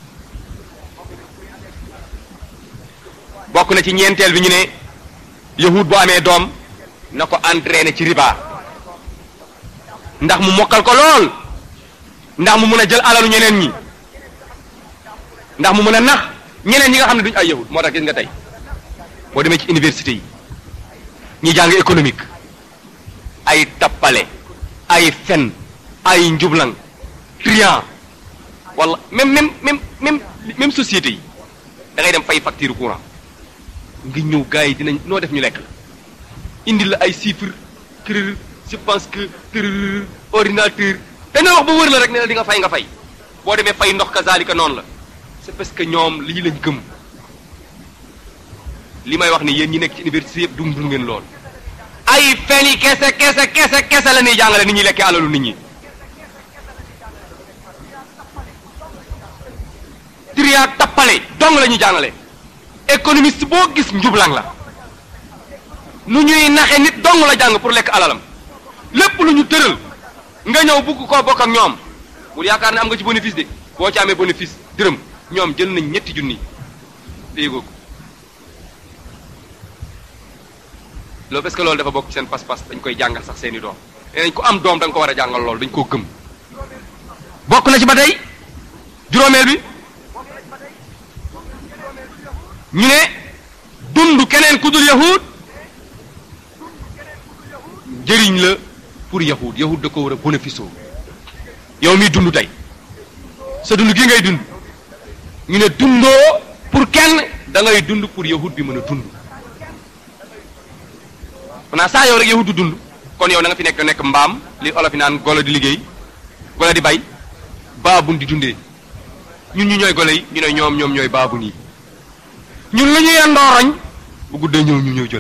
bokk na ci ñeenteel bi ñu ne yahud bu amee doom na ko entraîné ci riba ndax mu mokkal ko lool ndax mu mën a jël alalu ñeneen ñi ndax mu mën a nax ñeneen ñi nga xam ne duñu ay yahud moo tax gis nga tey boo demee ci université yi ñi jàng économique ay tappale ay fen ay njublang trian wala même même même même même société yi da ngay dem fay facture courant nga ñëw gars yi dinañ noo def ñu lekk la indi la ay chiffres kër je pense que kër ordinateur dana wax ba wër la rek ne la di nga fay nga fay boo demee fay ndox kazalika noonu la c'est parce que ñoom lii lañ gëm li may wax ni yéen ñi nekk ci université yëpp dum dum ngeen lool ay fen yi kese kese kese kese la ñuy jàngale ni ñuy lekkee alalu nit ñi triya tappale dong la ñuy jàngale économiste boo gis njublang la nu ñuy naxe nit dong la jàng pour lekk alalam lépp lu ñu tëral nga ñëw bugg koo bokk ak ñoom bul yaakaar ne am nga ci bénéfice de boo ci amee bénéfice dërëm ñoom jël nañ ñetti junni déggoo ko loolu parce que loolu dafa bokk ci seen pas-pas dañ koy jàngal sax seeni doom nee nañ ko am doom da nga ko war a jàngal loolu dañ koo gëm bokk na ci ba tey juróomeel bi ñu ne dund keneen ku dul yahud njëriñ la pour yahud yahud da ko war a bénéfice yow miy dund tey sa dund gi ngay dund ñu ne dundoo pour kenn da ngay dund pour yahud bi mën a dund xanaa saa yow rek yahud du dund kon yow na nga fi nekk nekk mbaam li olof yi naan golo di liggéey golo di bay baabun di dundee ñun ñu ñooy golo yi ñu ne ñoom ñoom ñooy baabun yi ñun lu ñu yendoo roñ bu guddee ñëw ñu ñëw jël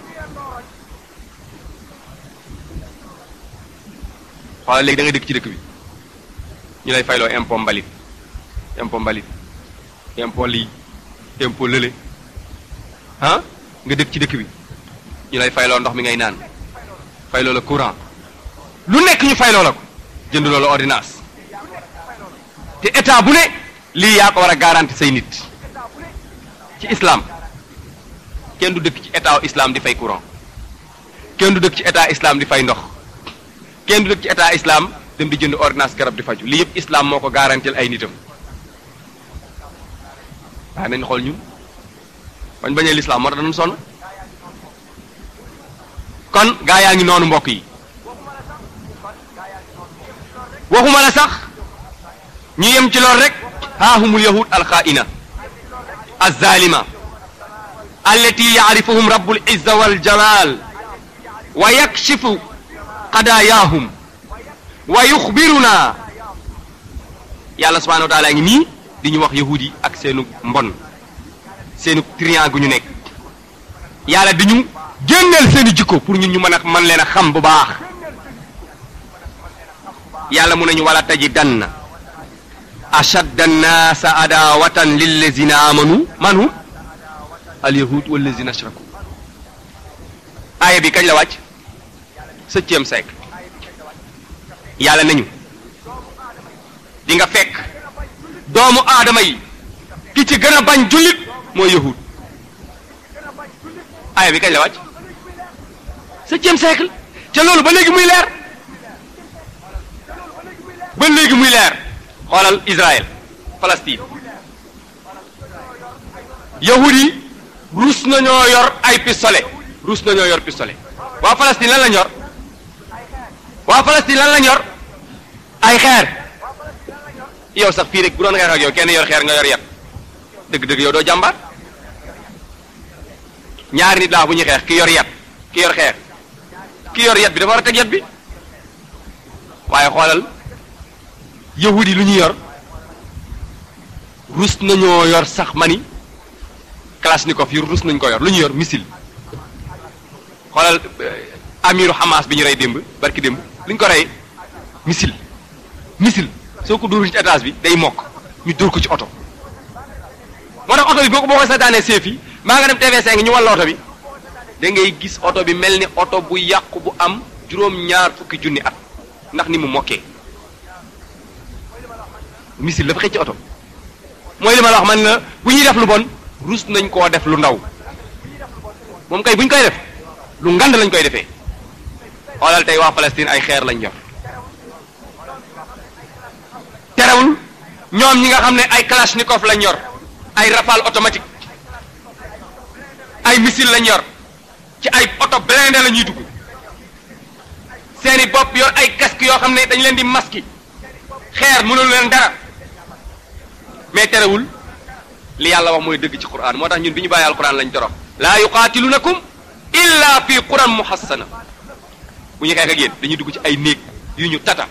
xoolal léegi da ngay dëkk ci dëkk bi ñu lay fayloo impôt mbalit impôt mbalit impôt lii impôt lële ah nga dëkk ci dëkk bi ñu lay fayloo ndox mi ngay naan fayloo la courant lu nekk ñu fayloo la ko jënd loola ordonnance te état bu ne lii yaa ko war a garanti say nit ci islam kenn du dëkk ci état islam di fay courant kenn du dëkk ci état islam di fay ndox kenn du dëkk ci état islam dem di jënd ordonnance garab di faju lii yëpp islam moo ko garantil ay nitam waaye nañ xool ñun bañ bañee l'islam moo tax dañu sonn kon gaa yaa ngi noonu mbokk yi waxuma la sax ñu yem ci lool rek haahumul yahud alxaa'ina alzalima allati yaarifuhum rabbul izza wal jalal wa yakshifu qadayaahum wa yuxbiruna yàlla subhanahu wa taala ngi nii di ñu wax yahud yi ak seenu mbon seenu triant gu ñu nekk yàlla di ñu génneel seeni jikko pour ñun ñu mën a mën leen a xam bu baax yàlla mu nañu wala tajidanna ashadda annaasa adawatan lillazina amanu man hum alyahud wallazina ashraku aaya bi kañ la wàcc septième siècle yàlla nañu di nga fekk doomu aadama yi ki ci gën a bañ jullit mooy yahud aaya bi kañ la wàcc septième siècle ca loolu ba léegi muy leer ba léegi muy leer xoolal Israël Palestine yahud yi ruus nañoo yor ay pistolet ruus nañoo yor pistolet waa Palestine lan lañ yor waa Palestine lan lañ yor ay xeer yow sax fii rek bu doon xeex ak yow kenn yor xeer nga yor yat dëgg-dëgg yow doo jàmbaar ñaari nit laa bu ñuy xeex ki yor yat ki yor xeer ki yor yat bi dafa war a teg yat bi waaye xoolal yahud yi lu ñu yor rus nañoo yor sax mani kalashnikov yi rus nañ ko yor lu ñu yor missile xoolal amiru Hamas bi ñu rey démb barki démb lu ñu ko rey missile missile soo ko dóorul ci étage bi day mokk ñu dóor ko ci oto moo tax oto bi boo ko boo ko seetaanee seef yi maa nga dem TV5 ñu walla oto bi da ngay gis oto bi mel ni oto bu yàqu bu am juróom-ñaar fukki junni at ndax ni mu mokkee missile dafa xëcc ci oto mooy li ma la wax man la bu ñuy def lu bon rus nañ koo def lu ndaw moom kay bu ñu koy def lu ngand lañ koy defee xoolal tey waa Palestine ay xeer lañ yor terewul ñoom ñi nga xam ne ay kalachnikov lañ yor ay rafale automatique ay missile lañ yor ci ay oto blindé la ñuy dugg seeni bopp yor ay casque yoo xam ne dañ leen di maski xeer mënul leen dara mais terewul li yàlla wax mooy dëgg ci quran moo tax ñun bi ñu bàyyi alquran lañ torox laa yuqaatilunakum illa fi quran muhassana bu ñu xeex ak yéen dañuy dugg ci ay néeg yu ñu tata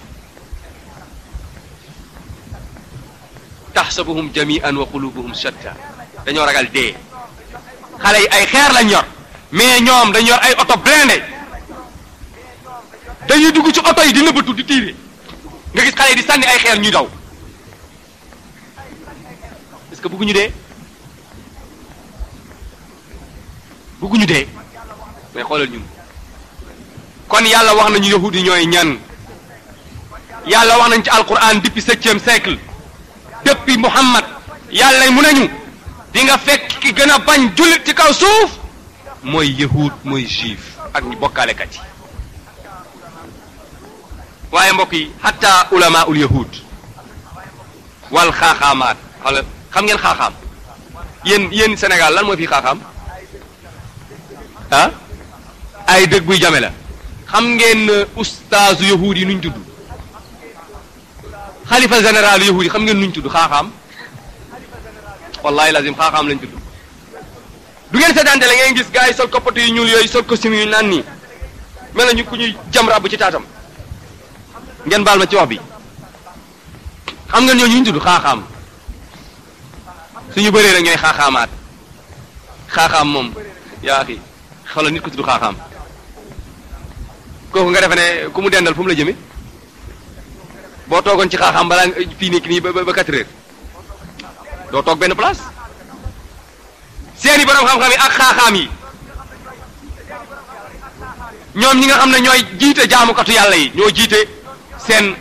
taxsabuhum jami'an wa qulubuhum shatta dañoo ragal dee xale yi ay xeer lañ yor mais ñoom dañ yor ay oto blindé dañuy dugg ci oto yi di nëbbatu di tiire nga gis xale yi di sànni ay xeer ñuy daw est-ce que bëgguñu dee bëgguñu dee mais xoolal ñun kon yàlla wax nañu yahudi ñooy ñan yàlla wax nañ ci alquran depuis septième siècle depuis Muhammad yàlla mu nañu di nga fekk ki gën a bañ jullit ci kaw suuf mooy yahud mooy juif ak ñu bokkaalekat yi waaye mbokk yi hatta ulama ul yahud wal xaaxaamaat xala xam ngeen xaaxaam yéen yéen Sénégal lan mooy fii xaaxaam ah ay dëgg buy jame la xam ngeen ustaazu yahud yi nuñ tudd xalifa général yahud yi xam ngeen nuñ tudd xaaxaam wallahi lazim xaaxaam lañ tudd du ngeen seetaante la ngeen gis gars yi sol koppatu yu ñuul yooyu sol costume yu naan nii mel na ñu ku ñuy jam ràbb ci taatam ngeen baal ma ci wax bi xam ngeen ñooñu ñu tudd xaaxaam suñu bëree rek ñooy xaaxaamaat xaaxaam moom yaa xi xoolal nit ko tudd xaaxaam kooku nga defe ne ku mu dendal fu mu la jëme boo toogoon ci xaaxaam balaa fii nekk nii ba ba quatre heures doo toog benn place seeni borom xam-xam yi ak xaaxaam yi ñoom ñi nga xam ne ñooy jiite jaamukatu yàlla yi ñoo jiite seen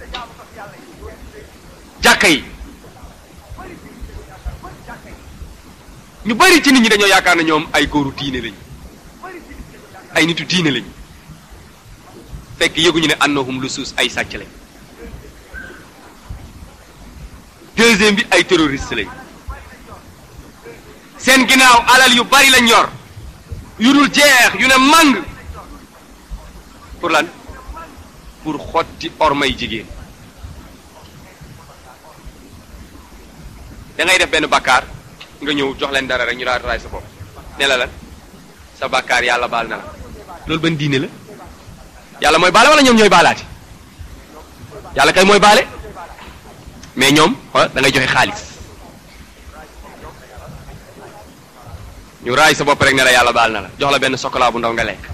jàkka yi ñu bari ci nit ñi dañoo yaakaar ne ñoom ay góoru diine lañ ay nitu diine lañ fekk yëguñu ne annahum lu suus ay sàcc lañ deuxième bi ay terroriste lañ seen ginnaaw alal yu bari lañ yor yu dul jeex yu ne màng pour lan pour xotti ormay jigéen da ngay def benn bakkaar nga ñëw jox leen dara rek ñu daal raay sa bopp ne la lan sa bakkaar yàlla baal na la loolu ban diine la yàlla mooy baale wala ñoom ñooy baalaati yàlla kay mooy baale mais ñoom xoolal da ngay joxe xaalis ñu raay sa bopp rek ne la yàlla baal na la jox la benn chocolat bu ndaw nga lekk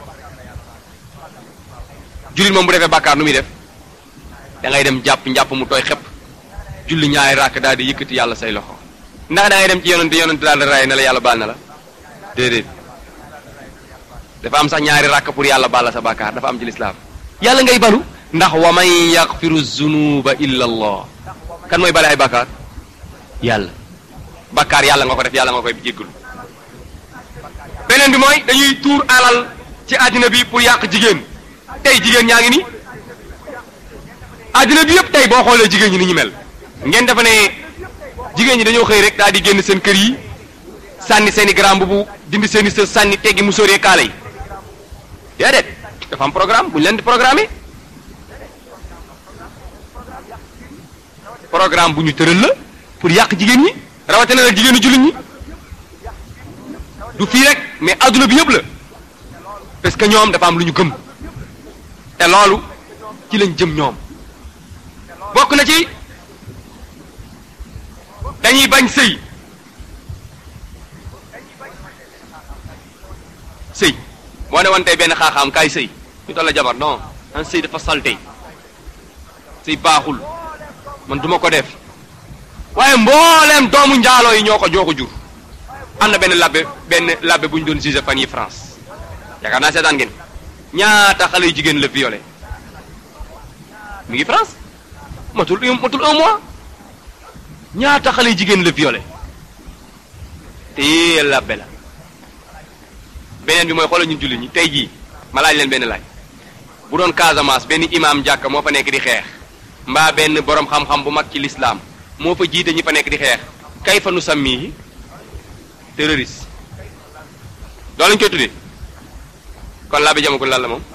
jullit moom bu defee bàkkaar nu muy def da ngay dem jàpp njàpp mu tooy xepp julli ñaari ràkk daal di yëkkati yàlla say loxo ndax da ngay dem ci yonente yonente daal di raay ne la yàlla baal na la déedéet dafa am sax ñaari ràkk pour yàlla baal la sa bàkkaar dafa am ci lislaam yàlla ngay balu ndax wa man yaxfiru zunuba illa allah kan mooy bale ay bàkkaar yàlla bàkkaar yàlla nga ko def yàlla nga koy jéggalu beneen bi mooy dañuy tuur alal ci àddina bi pour yàq jigéen tey jigéen ñaa ngi ni àddina bi yëpp tey boo xoolee jigéen ñi ni ñu mel ngeen dafa ne jigéen ñi dañoo xëy rek daal di génn seen kër yi sànni seen i grand bu dindi seen i së sànni teggi mu sóoree kaala yi déedéet dafa am programme bu ñu leen di programmer programme bu ñu tëral la pour yàq jigéen ñi rawatina nag jigéenu jullit ñi du fii rek mais adduna bi yëpp la parce que ñoom dafa am lu ñu gëm te loolu ci lañ jëm ñoom bokk na ci dañuy bañ sëy sëy moo ne woon tey benn xaaxaam kaay sëy ñu toll la jabar non an sëy dafa salte sëy baaxul man duma ko def waaye mbooleem doomu njaaloo yi ñoo ko ñoo ko jur am na benn labbe benn labbe bu ñu doon jugé fan yi France yaakaar naa seetaan ngeen ñaata xale yu jigéen la violé mi ngi France matul matul un mois ñaata xale yu jigéen la violé te labbe la beneen bi mooy xoolal ñun jullit ñi tey jii ma laaj leen benn laaj bu doon Casamance benn imam jàkka moo fa nekk di xeex mbaa benn borom xam-xam bu mag ci lislaam moo fa jiite ñi fa nekk di xeex kay fa nu sammihi terroriste loolu lañ koy tuddee kon laa bi jamagul lan la moom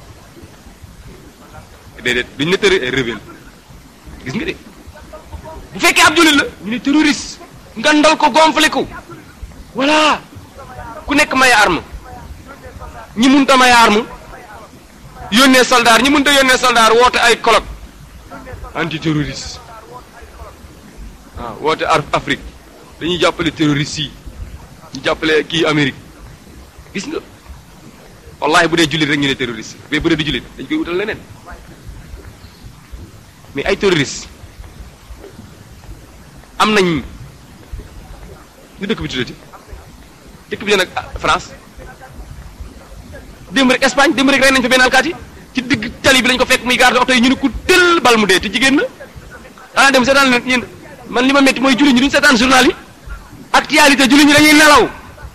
déedéet duñ ne tëri rebelle gis nga de bu fekkee ab jullit la ñu ne terroriste ngandal ko gonflé ko voilà ku nekk may arme ñi munta may arme yónnee soldat ñi munta yónnee soldat woote ay colloque anti terroriste waaw woote Afrique dañuy jàppale terroriste yi ñu jàppale kii Amérique gis nga wallahi bu dee jullit rek ñu ne terroriste mais bu dee du jullit dañ koy wutal leneen mais ay terroriste am nañ ñu dëkk bi tuddati dëkk bi nag France démb rek Espagne démb rek rey nañ fa benn alkaati ci digg tali bi lañ ko fekk muy garde oto yi ñu ne ku tëll bal mu dee te jigéen na xanaa dem seetaan leen yéen man li ma métti mooy jullit ñi duñ seetaan journal yi actualité jullit ñi dañuy nelaw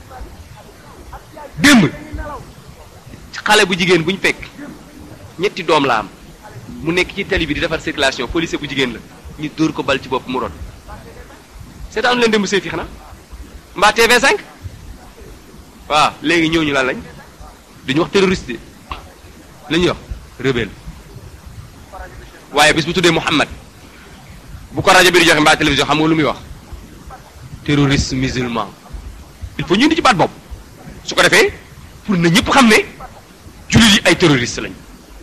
démb xale bu jigéen buñ fekk ñetti doom la am mu nekk ci tali bi di defar circulation policier bu jigéen la ñu dóor ko bal ci bopp mu rot seetaanu leen démb seeti xanaa mbaa TV5 waaw léegi ñëw ñu lan lañ duñu wax terroriste la ñuy wax rebelle waaye bis bu tuddee Muhammad bu ko rajo bi di joxe mbaa télévision xam nga lu muy wax terroriste musulman il faut ñu indi ci baat bopp su ko defee pour na ñëpp xam ne jullit yi ay terroriste lañ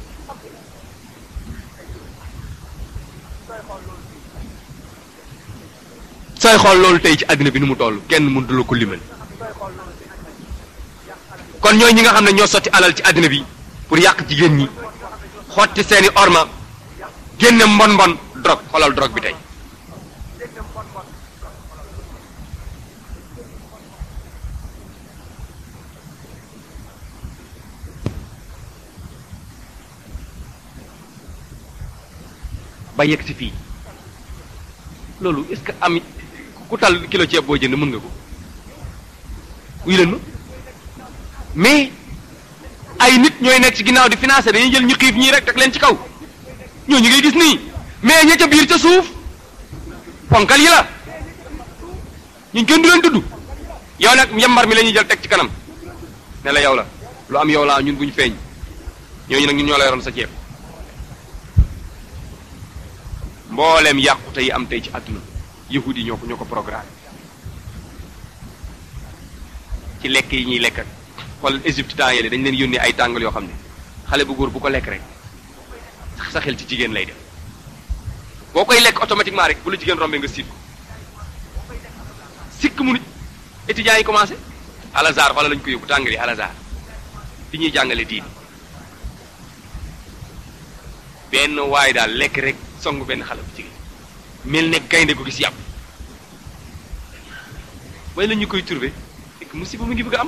sooy xool loolu tey ci àddina bi nu mu toll kenn mënut la ko limal kon ñooy ñi nga xam ne ñoo sotti alal ci àddina bi pour yàq jigéen ñi xotti seeni orma génne mbon mbon drogue xoolal drogue bi tey ba yegg si fii loolu est-ce que am ku tal kilo ceeb boo jënd mën nga ko wuyu leen ma mais ay nit ñooy nekk ci ginnaaw di financer dañuy jël ñu xiif ñii rek teg leen ci kaw ñoo ñu ngay gis nii mais ña ca biir ca suuf ponkal yi la ñu kenn du leen tudd yow nag yambar mi la ñuy jël teg ci kanam ne la yow la lu am yow laa ñun buñ feeñ ñooñu nag ñun ñoo la yoroon sa ceeb mbooleem yàqute yi am tey ci àdduna yahudi yi ñoo ko ñoo ko programme ci lekk yi ñuy lekk ak xool Égypte temps yële dañ leen yónnee ay tàngal yoo xam ne xale bu góor bu ko lekk rek sax sa xel ci jigéen lay def boo koy lekk automatiquement rek bu la jigéen rombee nga siit ko sikk mu nit étudiants yi commencé al azhar wala lañ ko yóbbu tàngal yi al azhar fi ñuy jàngale diin benn waay daal lekk rek songu benn xale bu jigéen mel ne gaynde ko gis yàpp way la ñu koy trouvé fekk musiba mu ngi bëgg a am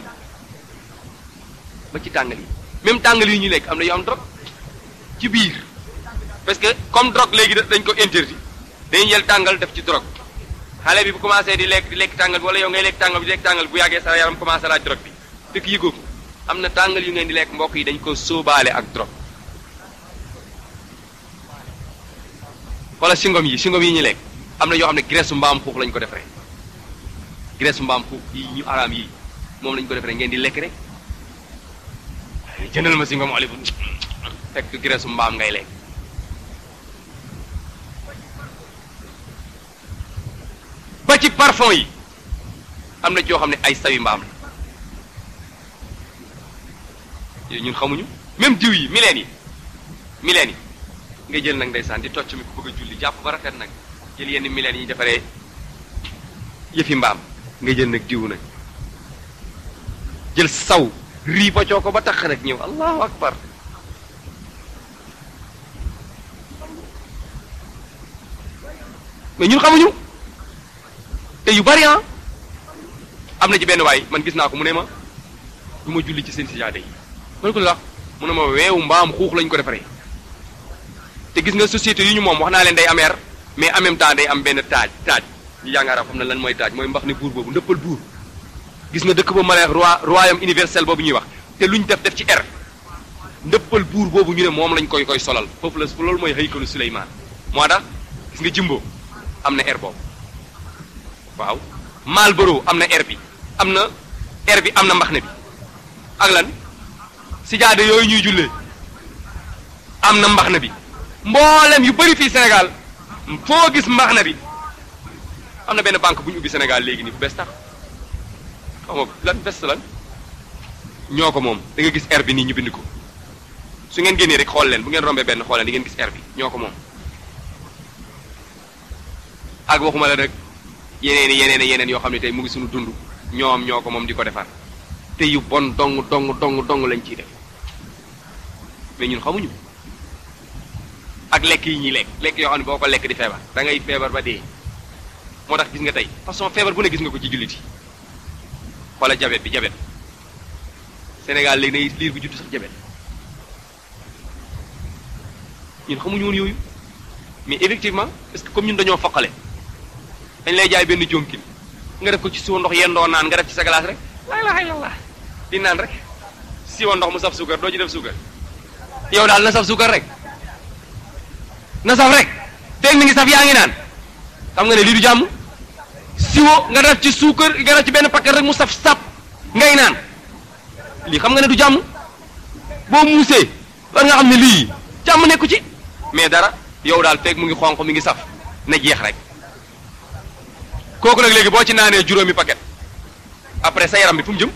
ba ci tàngal yi même tàngal yi ñu lekk am na yu am drogue ci biir parce que comme drogue léegi dañ ko interdit dañuy jël tàngal def ci drogue xale bi bu commencé di lekk di lekk tàngal bi wala yow ngay lekk tàngal bi di lekk tàngal bu yàggee sa yaram commencé laaj drogue bi fekk yëgoo ko am na tàngal yu ngeen di lekk mbokk yi dañ ko sóobaale ak drogue wala singom yi singom yi ñu lekk am na yoo xam ne graisse mbaam xuux lañ ko defaree graisse mbaam xuux yi ñu araam yi moom lañ ko defaree ngeen di lekk rek jëndal ma singom olive fekk graisse mbaam ngay lekk ba ci parfum yi am na joo xam ne ay sawi mbaam la yooyu ñun xamuñu même jiw yi mileen yi mileen yi nga jël nag ndeysaan di tocc mi ku bëgg a julli jàpp ba rafet nag jël yenn mileen yi ñu defaree yëfi mbaam nga jël nag diw nag jël saw rii ba coo ko ba tax nag ñëw allahu akbar mais ñun xamuñu te yu bari ah am na ci benn waay man gis naa ko mu ne ma du ma julli ci seen sijaade yi man ko la mu ne ma weewu mbaam xuux lañ ko defaree te gis nga société yu ñu moom wax naa leen day am air mais en même temps day am benn taaj taaj ñu jàngaara xam na lan mooy taaj mooy mbax ne buur boobu ndëppal buur gis nga dëkk boobu ma lay wax roi royaume universel boobu ñuy wax te luñ def def ci air ndëppal buur boobu ñu ne moom lañ koy koy solal foofu la loolu mooy haykalu Suleymaan moo tax gis nga jimbo am na air boobu waaw Marlboro am na air bi am na air bi am na mbax ne bi ak lan sijaade yooyu ñuy jullee am na mbax na bi mboolem yu bëri fii Sénégal foo gis mbax na bi am na benn banque bu ñu ubbi Sénégal léegi nii bu bees tax xam nga lan best lan ñoo ko moom da nga gis air bi nii ñu bind ko su ngeen génnee rek xool leen bu ngeen rombee benn xool leen di ngeen gis air bi ñoo ko moom ak waxuma la rek yeneen i yeneen i yeneen yoo xam ne tey mu ngi suñu dund ñoom ñoo ko moom di ko defar te yu bon dong dong dong dong lañ ciy def mais ñun xamuñu ak lekk yi ñuy lekk lekk yoo xam ne boo ko lekk di feebar da ngay feebar ba dee moo tax gis nga tey façon feebar bu ne gis nga ko ci jullit yi xoola jabet bi jabet Sénégal léegi day liir bu juddu sax jabet ñun xamuñu woon yooyu mais effectivement est-ce que comme ñun dañoo foqale dañ lay jaay benn jonkin nga def ko ci siwo ndox yendoo naan nga def ci sa glace rek laa ilaha illallah di naan rek siwo ndox mu saf suukar doo ci def suukar yow daal na saf suukar rek na saf rek feeg mi ngi saf yaa ngi naan xam nga ne lii du jàmm siwo nga def ci suukar nga def ci benn paquet rek mu saf sap ngay naan lii xam nga ne du jàmm boo muusee war nga xam ne lii jàmm nekku ci mais dara yow daal feeg mu ngi xonq mi ngi saf na jeex rek kooku nag léegi boo ci naanee juróomi paquet après sa yaram bi fu mu jëm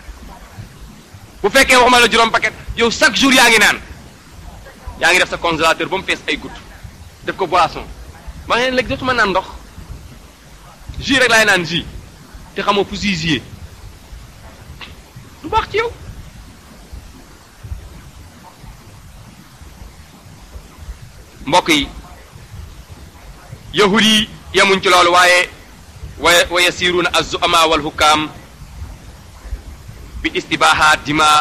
bu fekkee waxuma la juróom paquet yow chaque jour yaa ngi naan yaa ngi def sa congélateur ba mu fees ay gouttes def ko boisson ma ne léegi dootuma naan ndox jus rek laay naan jus te xamoo fu jus jiyee du baax ci yow mbokk yi yahud yi yemuñ ci loolu waaye wa wa yasiruuna az-zu'ama wal hukam bi istibaha dima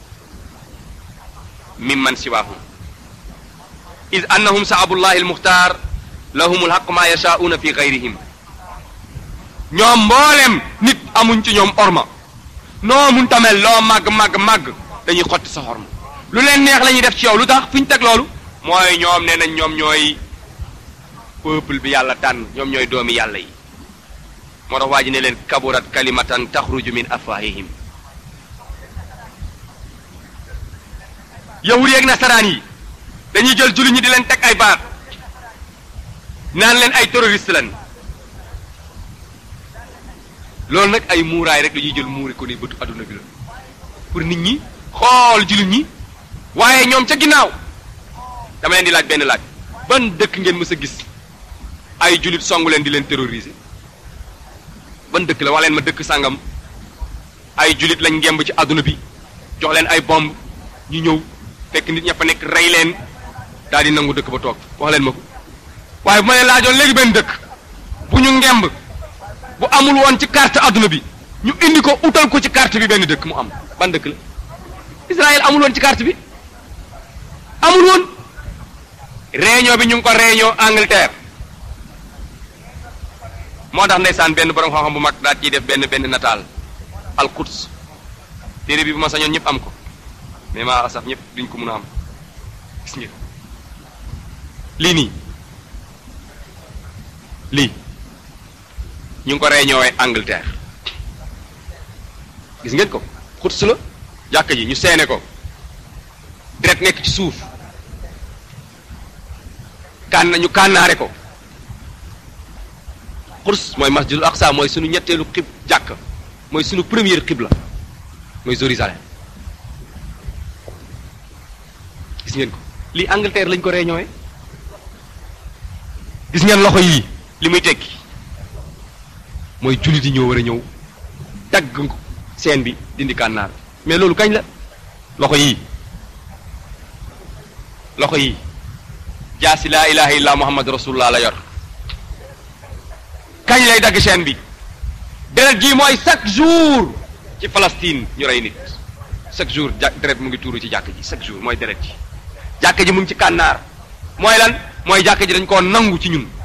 mimman siwahum id annahum sa'abullahi al-mukhtar lahum al-haqq ma yasha'una fi ghayrihim ñoom mboolem nit amuñ ci ñoom orma noo mun tamel loo màgg màgg màgg dañuy xotti sa xorma lu leen neex la ñuy def ci yow lu tax fi ñu teg loolu mooy ñoom nee nañ ñoom ñooy peuple bi yàlla tànn ñoom ñooy doomi yàlla yi moo tax waa ji ne leen kaburat kalimatan taxruju min afwahihim yahud yeeg nasaraan yi dañuy jël jullit ñi di leen teg ay baat naan leen ay terroriste lan loolu nag ay muuraay rek la ñuy jël muuri ko ni bëtu adduna bi la pour nit ñi xool jullit ñi waaye ñoom ca ginnaaw dama leen di laaj benn laaj ban dëkk ngeen mës a gis ay jullit songu leen di leen terroriser ban dëkk la wax leen ma dëkk sàngam ay jullit lañ ngemb ci àdduna bi jox leen ay bomb ñu ñëw fekk nit ña fa nekk rey leen daal di nangu dëkk ba toog wax leen ma ko waaye bu ma leen laajoon léegi benn dëkk bu ñu ngemb bu amul woon ci carte àdduna bi ñu indi ko utal ko ci carte bi benn dëkk mu am ban dëkk la Israël amul woon ci carte bi amul woon réunion bi ñu ngi ko réunion Angleterre moo tax ndeysaan benn borom xam-xam bu mag daal ciy def benn benn nataal al Quds téere bi bu ma sañoon ñëpp am ko mais maa asaf ñëpp duñ ko mun a am gis ngeen lii nii lii ñu ngi ko réunion Angleterre gis ngeen ko Quds la jàkka ji ñu seene ko deret nekk ci suuf kànn ñu kànnaare ko Quds mooy masjidul aqsa mooy sunu ñetteelu xib jàkk mooy sunu première xibla mooy Jérusalem gis ngeen ko lii Angleterre lañ ko réunion gis ngeen loxo yii li muy tekki mooy jullit yi ñoo war a ñëw dagg seen bi dindi kànnaar mais loolu kañ la loxo yii loxo yii jaasi laa ilaha illa muhammad rasulullah la yor kañ lay dagg chaîne bi deret ji mooy chaque jour ci Palestine ñu rey nit chaque jour ja deret mu ngi tuuru ci jàkk ji chaque jour mooy deret ji jàkk ji mu ngi ci kànnaar mooy lan mooy jàkk ji dañ koo nangu ci ñun